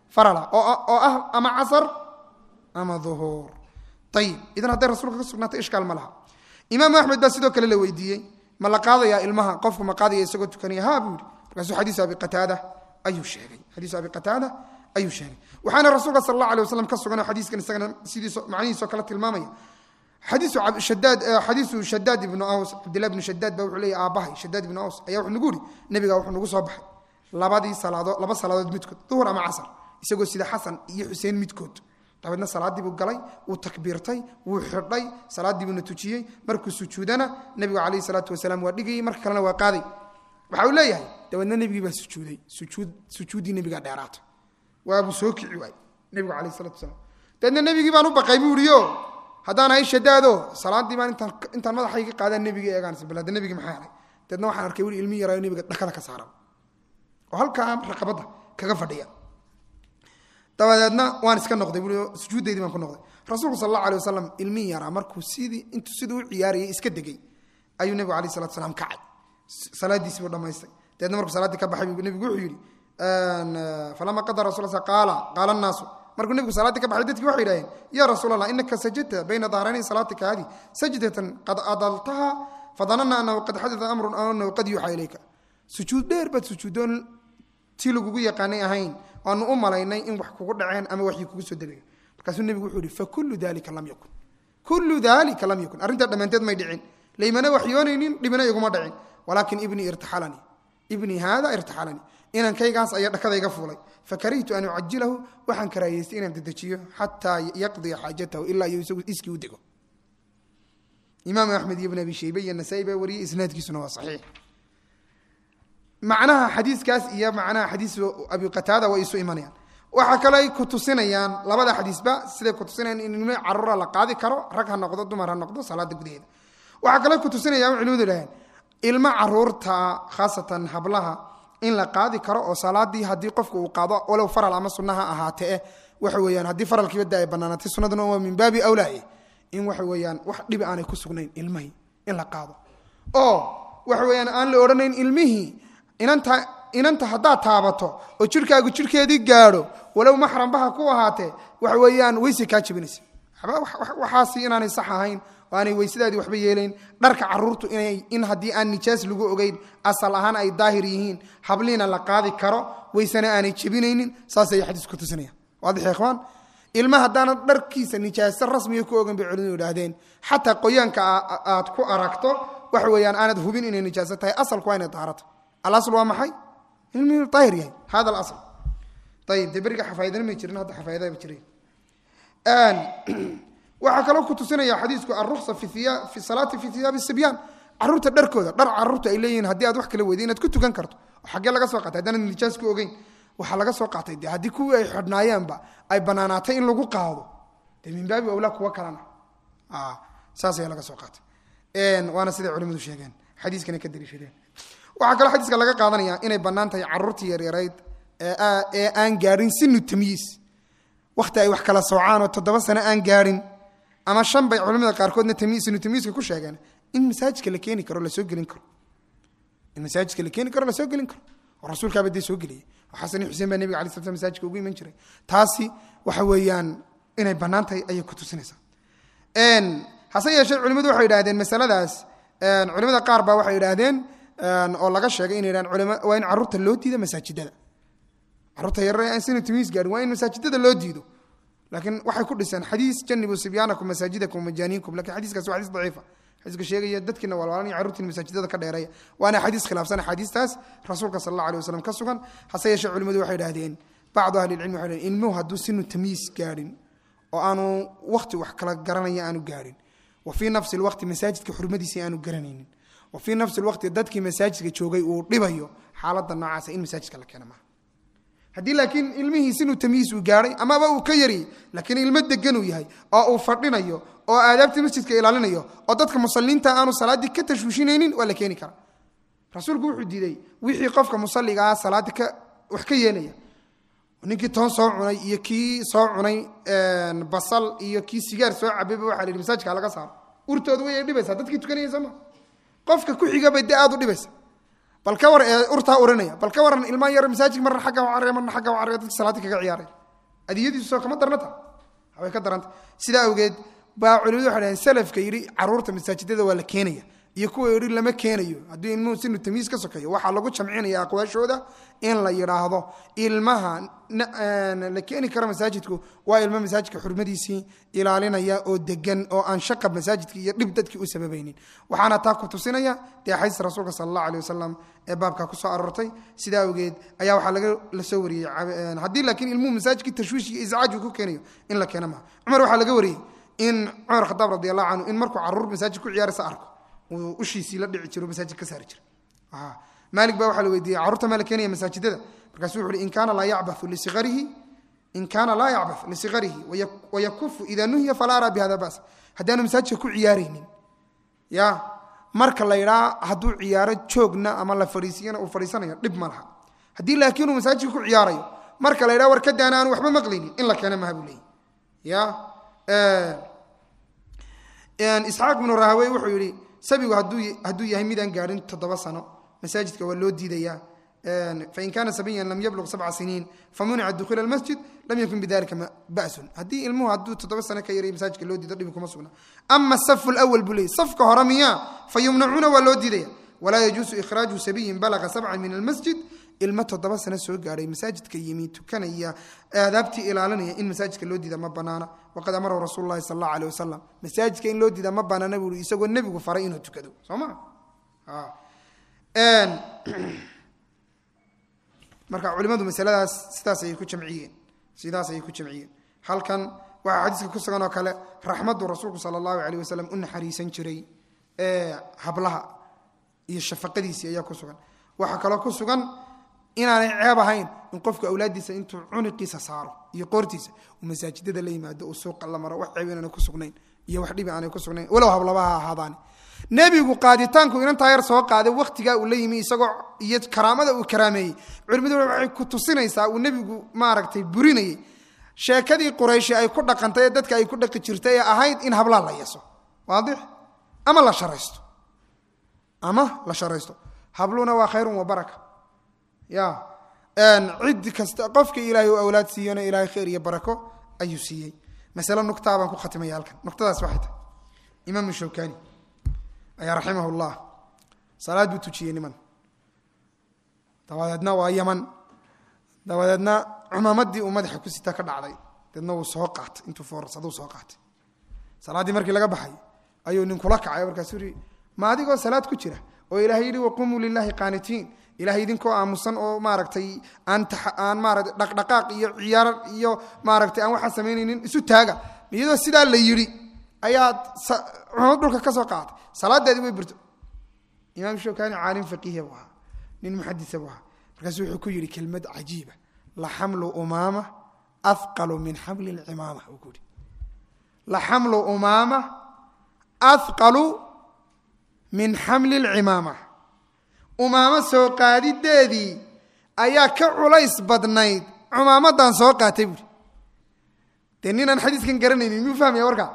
farala oo ah ama casar ama duhuur ayib idan hadday rasuulka ka sugnaatay ishkaal ma laha imaam axmed baa sidoo kale la weydiiyey ma la qaadayaa ilmaha qofku ma qaadaya isagoo tukanaya ha buu yihi markaasuu xadiisu abi qataada ayuu sheegay xadiisu abi qataada ayuu sheegay waxaana rasuulka sal allah alay waslam ka sugan oo xadiiskan isagana sidiiso macnihiisoo kale tilmaamaya xadiisu shadaad xadiisu shadaad ibnu aws cabdillah ibnu shadaad baa wuxuu leeyahy aabbahay shadaad ibnu aws ayaa wuxuu nagu yidhi nebiga wuxuu nagu soo baxay labadii salaadood laba salaadood midkood duhur ama casar isagoo sida xasan iyo xuseen midkood dabeedna salaaddii buu galay wuu takbiirtay wuu xidhay salaaddii buuna tujiyey markuu sujuudana nebigu calayhi salaatu wasalaam waa dhigayey marka kalena waa qaaday waxa uu leeyahay dabeedna nebigii baa sujuuday sujuud sujuuddii nebigaa dheeraatay waabuu soo kici waayey nebigu calayhi salatu wasalaam dabeedna nebigii baan u baqay buu ihi o haddaan ahay shadaado salaaddii baan intaan intaan madaxayga qaadaan nebiga eegaan bal hadda nebigi maxaa helay dabeedna waxaan arkay weli ilmi yaraayo nebiga dhakada ka saaran oo halkaa raqabadda kaga fadhiya dabadeedna waan iska noqday bui sujuuddaydii baan ku noqday rasuulku sal allah alay wasalam ilmihii yaraa markuu sidii intuu siduu u ciyaarayay iska degay ayuu nebigu alayh salatu salaam kacay salaadiisii buu dhamaystay dabeedna markuu salaaddii ka baxay buu nebigu wuxuu yidhi falama qada rasul sa qaala qaala annaasu markuu nebigu salaaddii ka baxay dadkii waxay yidhaaheen yaa rasuul allah inaka sajadta bayna dahrayni salaatika hadi sajdatan qad adaltaha fadanana anahu qad xadata amrun aw anahu qad yuuxa ilayka sujuud dheer baad sujuudoon tii lagugu yaqaanay ahayn waanu u malaynay in wax kugu dhaceen ama waxii kugu soo degayo markaasuu nebigu wuxuu yihi fakulu dalika lam yakun kullu dalika lam yakun arrintaa dhammaanteed may dhicin laymana waxyoonaynin dhibina iguma dhicin walaakin ibnii irtaxalanii ibnii haada irtaxalanii inankaygaas ayaa dhakadayga fuulay fakarihtu an ucajilahu waxaan karaayeystay inaan dedejiyo xataa yaqdiya xaajatahu ilaa iyo isagu iskii u dego imaam axmed iyo ibn abi shaybe iyo nasaa-i baa wariyey isnaadkiisuna waa saxiix macnaha xadiiskaas iyo macnaha xadiis abi qataada way isu imanayaan waxaa kale ay ku tusinayaan labada xadiisba siday ku tusinayaan in ilmo caruura la qaadi karo rag ha noqdo dumar ha noqdo salaada gudaheeda waxaa kale ku tusinayaan culimadu idhaheen ilmo caruurta khaasatan hablaha in la qaadi karo oo salaadii haddii qofku uu qaado walow faral ama sunna ha ahaatee eh waxa weeyaan haddii faralkiiba da ay banaanaatay sunnaduna waa min baabi awlaaye in waxa weeyaan wax dhibi aanay ku sugnayn ilmihii in la qaado oo waxa weeyaan aan la odhanayn ilmihii inanta inanta haddaad taabato oo jirkaagu jirkeedii gaadho walow maxrambaha ku ahaatee waxa weeyaan weyse kaa jebinaysa waxaasi inaanay sax ahayn oo aanay weysadaadii waxba yeelayn dharka caruurtu inay in haddii aan nijaas lagu ogeyn asal ahaan ay daahir yihiin habliina la qaadi karo weysena aanay jebinaynin saasay xadiis ku tusinaya waadix ikhwaan ilma haddaana dharkiisa nijaaso rasmiga ku ogan bay culimadu idhaahdeen xataa qoyaanka aad ku aragto waxa weeyaan aanad hubin inay nijaaso tahay asalku waa inay daharata alasl waa maxay ilmi daahir yahay hada alasl ayib dee beriga xafaayadana may jirin hadda xafaayadaha ba jiray waxaa kaloo ku tusinaya xadiisku alruksa fi salaati fi hiyaabi sibyaan caruurta dharkooda dhar caruurta ay leeyihiin haddii aad wax kala weyday inaad ku tukan karto oo xaggee laga soo qaatay haddaanad nijaas ku ogeyn waxaa laga soo qaatay de haddii kuwii ay xidhnaayaanba ay banaanaatay in lagu qaado dee min baabi awlaa kuwa kalena saas ayaa laga soo qaatay waana siday culimadu sheegeen xadiiskana ka daliishadeen waxaa kaloo xadiiska laga qaadanaya inay bannaan tahay caruurtii yaryarayd ee aan gaadhin sinu tamyiis wakhti ay wax kala soocaan oo toddoba sano aan gaadhin ama shan bay culimada qaarkoodna sinu tamyiiska ku sheegeen in masaajidka la keeni karo lasoo gelin karo in masaajidka la keeni karo lasoo gelin karo oo rasuulkaaba dee soo geliyey oo xasan iyo xuseen baa nebiga alai sla slam masaajidka ugu iman jiray taasi waxa weeyaan inay bannaan tahay ayay ku tusinaysaa hase yeeshee culimadu waxay idhahdeen masaladaas culimada qaar baa waxay idhaahdeen oo laga sheegay inay dhahan culama waa in carruurta loo diido masaajidada carruurta yarare aan sina timiis gaarin waa in masaajidada loo diido laakiin waxay ku dhiseen xadiis janibu sibyaanakum masaajidakum majaaniinkum lakin xadiiskaas waa xadiis daciifa xadiiska sheegaya dadkiina walwaalan iyo carruurtiina masaajidada ka dheereeya waana xadiis khilaafsan axaadiistaas rasuulka sal allah alay wasalam ka sugan hase yeeshee culimadu waxay idhahdeen bacdu ahli ilcilmi waxay dhahdeen ilmuhu hadduu sinu tamyiis gaadhin oo aanu wakti wax kala garanaya aanu gaadhin wa fii nafsi lwaqti masaajidka xurmadiisa aanu garanaynin wa fii nafsi lwaqti dadkii masaajidka joogay uu dhibayo xaaladda noocaasa in masaajidka la keena maaha haddii laakiin ilmihiis inuu tamyiis uu gaadhay amaba uu ka yariyey laakiin ilmo degan uu yahay oo uu fadhinayo oo aadaabtii masjidka ilaalinayo oo dadka musaliinta aanu salaaddii ka tashwiishinaynin waa la keeni karaa rasuulku wuxuu diiday wixii qofka musaligaa salaadda ka wax ka yeelaya ninkii toon soo cunay iyo kii soo cunay basal iyo kii sigaar soo cabayba waxa la yidhi masaajidka laga saaro urtooda way dhibaysaa dadkii tukanaya sooma qofka ku xigabay dee aad u dhibaysa bal ka war ee urtaa urinaya bal ka waran ilmaan yar masaajidka marna xagga caraya marna xagga caraya dadka salaadii kaga ciyaaray adiyadiisu soo kama darnata way ka daranta sidaa awgeed baa culimadu waxay dhaheen salafka yidhi caruurta masaajidada waa la keenaya iyo kuwa yidhi lama keenayo haddii ilmuhu sinu tamiis ka sokeeyo waxaa lagu jamcinaya aqwaashooda in la yidhaahdo ilmaha la keeni kara masaajidku waa ilmo masaajidka xurmadiisii ilaalinaya oo degan oo aan shaqab masaajidka iyo dhib dadkii u sababaynin waxaana taa ku tusinaya dee xadiis rasuulka sala allahu aleh wasalam ee baabka kusoo aroortay sidaa awgeed ayaa waxaa laga la soo wariyey haddii laakiin ilmuhu masaajidkii tashwiish iyo iscaaj uu ku keenayo in la keena maha cumar waxaa laga wariyey in cumar khadaab radi allahu canhu in markuu caruur masaajid ku ciyaaraysa arko uu ushiisii la dhici jiro masaajid ka saari jira maalik baa waxaa la weydiiyey carruurta maa la keenaya masaajidada markaasuu wuxu uhi in kaana laa yacbathu lisigarihi in kaana laa yacbath lisigarihi wayakufu idaa nuhiya falaa araa bihada bas haddaanu masaajidka ku ciyaaraynin ya marka la yidhaa hadduu ciyaaro joogna ama la fadhiisiyana uu fadhiisanayo dhib ma laha haddii laakiin uu masaajidka ku ciyaarayo marka la yidhaha war ka daana aanu waxba maqlaynin in la keena maha buu leeyahy ya isxaaq bnu rahawey wuxuu yidhi sabigu hadduu yahay midaan gaadhin toddoba sano masaajidka waa loo diidayaa fain kaana sabiyan lam yabluq sabca siniin famunica dukhuula almasjid lam yakun bidalika basun haddii ilmuhu hadduu toddoba sano ka yaray masaajidka loo diido dhibi kuma sugna ama safu lawal buu leeyay safka hore miyaa fa yumnacuuna waa loo diidaya walaa yajuusu ikhraaju sabiyin balaqa sabcan min almasjid ilmo toddoba sano soo gaadhay masaajidka yimi tukanaya aadaabtii ilaalinaya in masaajidka loo diida ma banaana waqad amarahu rasuulu lahi sal allahu aleh wasalam masaajidka in loo diida ma banaana buu i isagoo nebigu faray inuu tukado soo ma marka culimadu masaladaas sidaas ayay ku jamciyeen sidaas ayay ku jamciyeen halkan waxaa xadiiska ku sugan oo kale raxmaddu rasuulku sala allahu alayh wasalam u naxariisan jiray hablaha iyo shafaqadiisii ayaa ku sugan waxaa kaloo ku sugan inaanay ceeb ahayn in qofku awlaaddiisa intuu cuniqiisa saaro iyo qoortiisa uu masaajidada la yimaado uu suuqa la maro wax ceeb inaanay ku sugnayn iyo wax dhibi aanay ku sugnayn walow hablabaha ahaadaani nebigu qaaditaanku inantaa yar soo qaaday wakhtigaa uu la yimi isagoo iyo karaamada uu karaameeyey culimadu waxay ku tusinaysaa uu nebigu maaragtay burinayey sheekadii qurayshi ay ku dhaqantay ee dadka ay ku dhaqi jirtay ee ahayd in hablaa la yeso waadix ama la sharaysto ama la sharaysto habluna waa khayrun wa baraka ya cid kasta qofka ilaahay u awlaad siiyona ilaahay khayr iyo barako ayuu siiyey masale nugtaa baan ku khatimaya halkan nuqtadaas waxay tahay imaamu shawkani ayaa raximah llah salaad buu tujiyey niman dabadeedna waa yaman dabadeedna cumaamadii uu madaxa ku sita ka dhacday deedna wuu soo qaatay intuu foorsaduu soo qaatay salaaddii markii laga baxay ayuu nin kula kacay markaasuu yihi ma adigoo salaad ku jira oo ilaahay yidhi waqumuu lilaahi qaanitiin ilahay idinkoo aamusan oo maaragtay aan aan maarata dhaqdhaqaaq iyo ciyaar iyo maaragtay aan waxaa samaynaynin isu taaga iyadoo sidaa la yidhi ayaad cumamad dhulka ka soo qaatay salaadeedii way burto imaam shawkani caalim faqiiha buu ahaa nin muxadisa buu ahaa markaasu wuxuu ku yidhi kelmad cajiiba la xamlu umaama ahqalu min xamli lcimaama uu ku yidhi la xamlu umaama ahqalu min xamli lcimaama umaamo soo qaadideedii ayaa ka culays badnayd cumaamadan soo qaatay buuri dee ninaan xadiiskan garanaynin miyuu fahmaya warkaa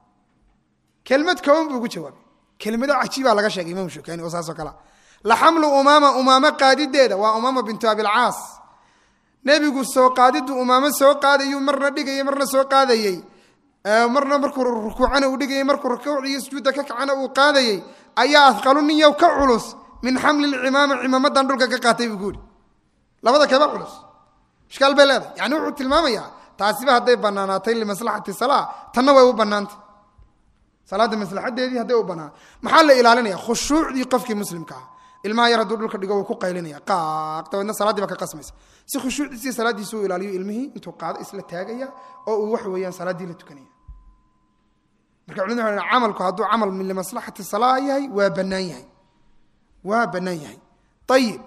kelmad kooban buu ugu jawaabay kelmado cajiibaa laga sheegay imam shukani oo saasoo kalea la xamlu umaama umaamo qaadideeda waa umaama bintu abilcaas nebigu soo qaadidu umaamo soo qaadayuu marna dhigayay marna soo qaadayey marna markuu rukuucana uu dhigayay markuu rukuuc iyo sujuudda ka kacana uu qaadayey ayaa adqalu nin yow ka culus min xamli lcimaama cimaamadan dhulka ka qaatay buu kuuhi labada keba culus ishkaal bay leedahay yani wuxuu tilmaamayaa taasiba hadday banaanaatay limaslaxati salaa tanna way u banaantay salaadda maslaxadeedii hadday u banaan maxaa la ilaalinaya khushuucdii qofkii muslimka ah ilmaha yar hadduu dhulka dhigo wuu ku qaylinaya qaaq dabeedna salaaddii baa ka qasmaysa si khushuucdiisii salaaddiisi u ilaaliyo ilmihii intuu qaado isla taagaya oo uu wax weeyaan salaaddii la tukanaya marka culimadu waxay camalku hadduu camal min limaslaxati salaa yahay waa bannaan yahay waa bannaan yahay ayib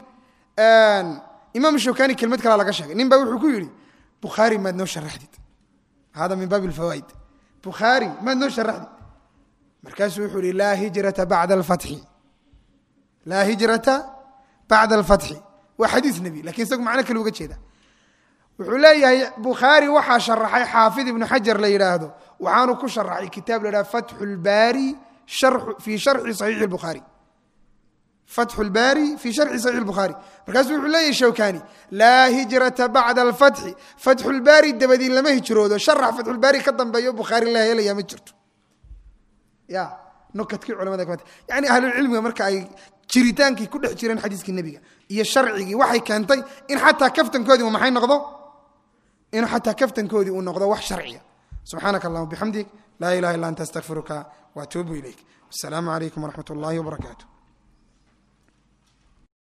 imaam shawkani kelmad kalaa laga sheegay nin baa wuxuu ku yidhi bukhaari maad noo sharaxdid hada min baabi lfawaaid bukhaari maad noo sharaxdid markaasuu wuxuu yihi laa hijrata bacda alfatxi laa hijrata bacda alfatxi waa xadiis nebi lakin isagu macno kale uga jeeda wuxuu leeyahay bukhaari waxaa sharaxay xaafid ibnu xajar la yidhaahdo waxaanu ku sharaxay kitaab la yidhahdo fatxu lbaari fii sharxi saxiixi lbukhaari fatxu lbaari fii sharxi saxiix lbukhaari markaasuu wuxuu leeyahy shawkani laa hijrata bacda alfatxi fatxulbaari dabadii lama hijroodo sharax fatxulbaari ka dambeeyo bukhaari la helaya ma jirto ya nukadkii culamada kamid yani ahlulcilmiga marka ay jiritaankii ku dhex jireen xadiiskii nebiga iyo sharcigii waxay keentay in xataa kaftankoodii maxay noqdo in xataa kaftankoodii uu noqdo wax sharciya subxaanaka allahuma bixamdig laa ilaha illa anta astaqfiruka waatuubu ilayk asalaamu calaykum waraxmat اllahi wbarakaatu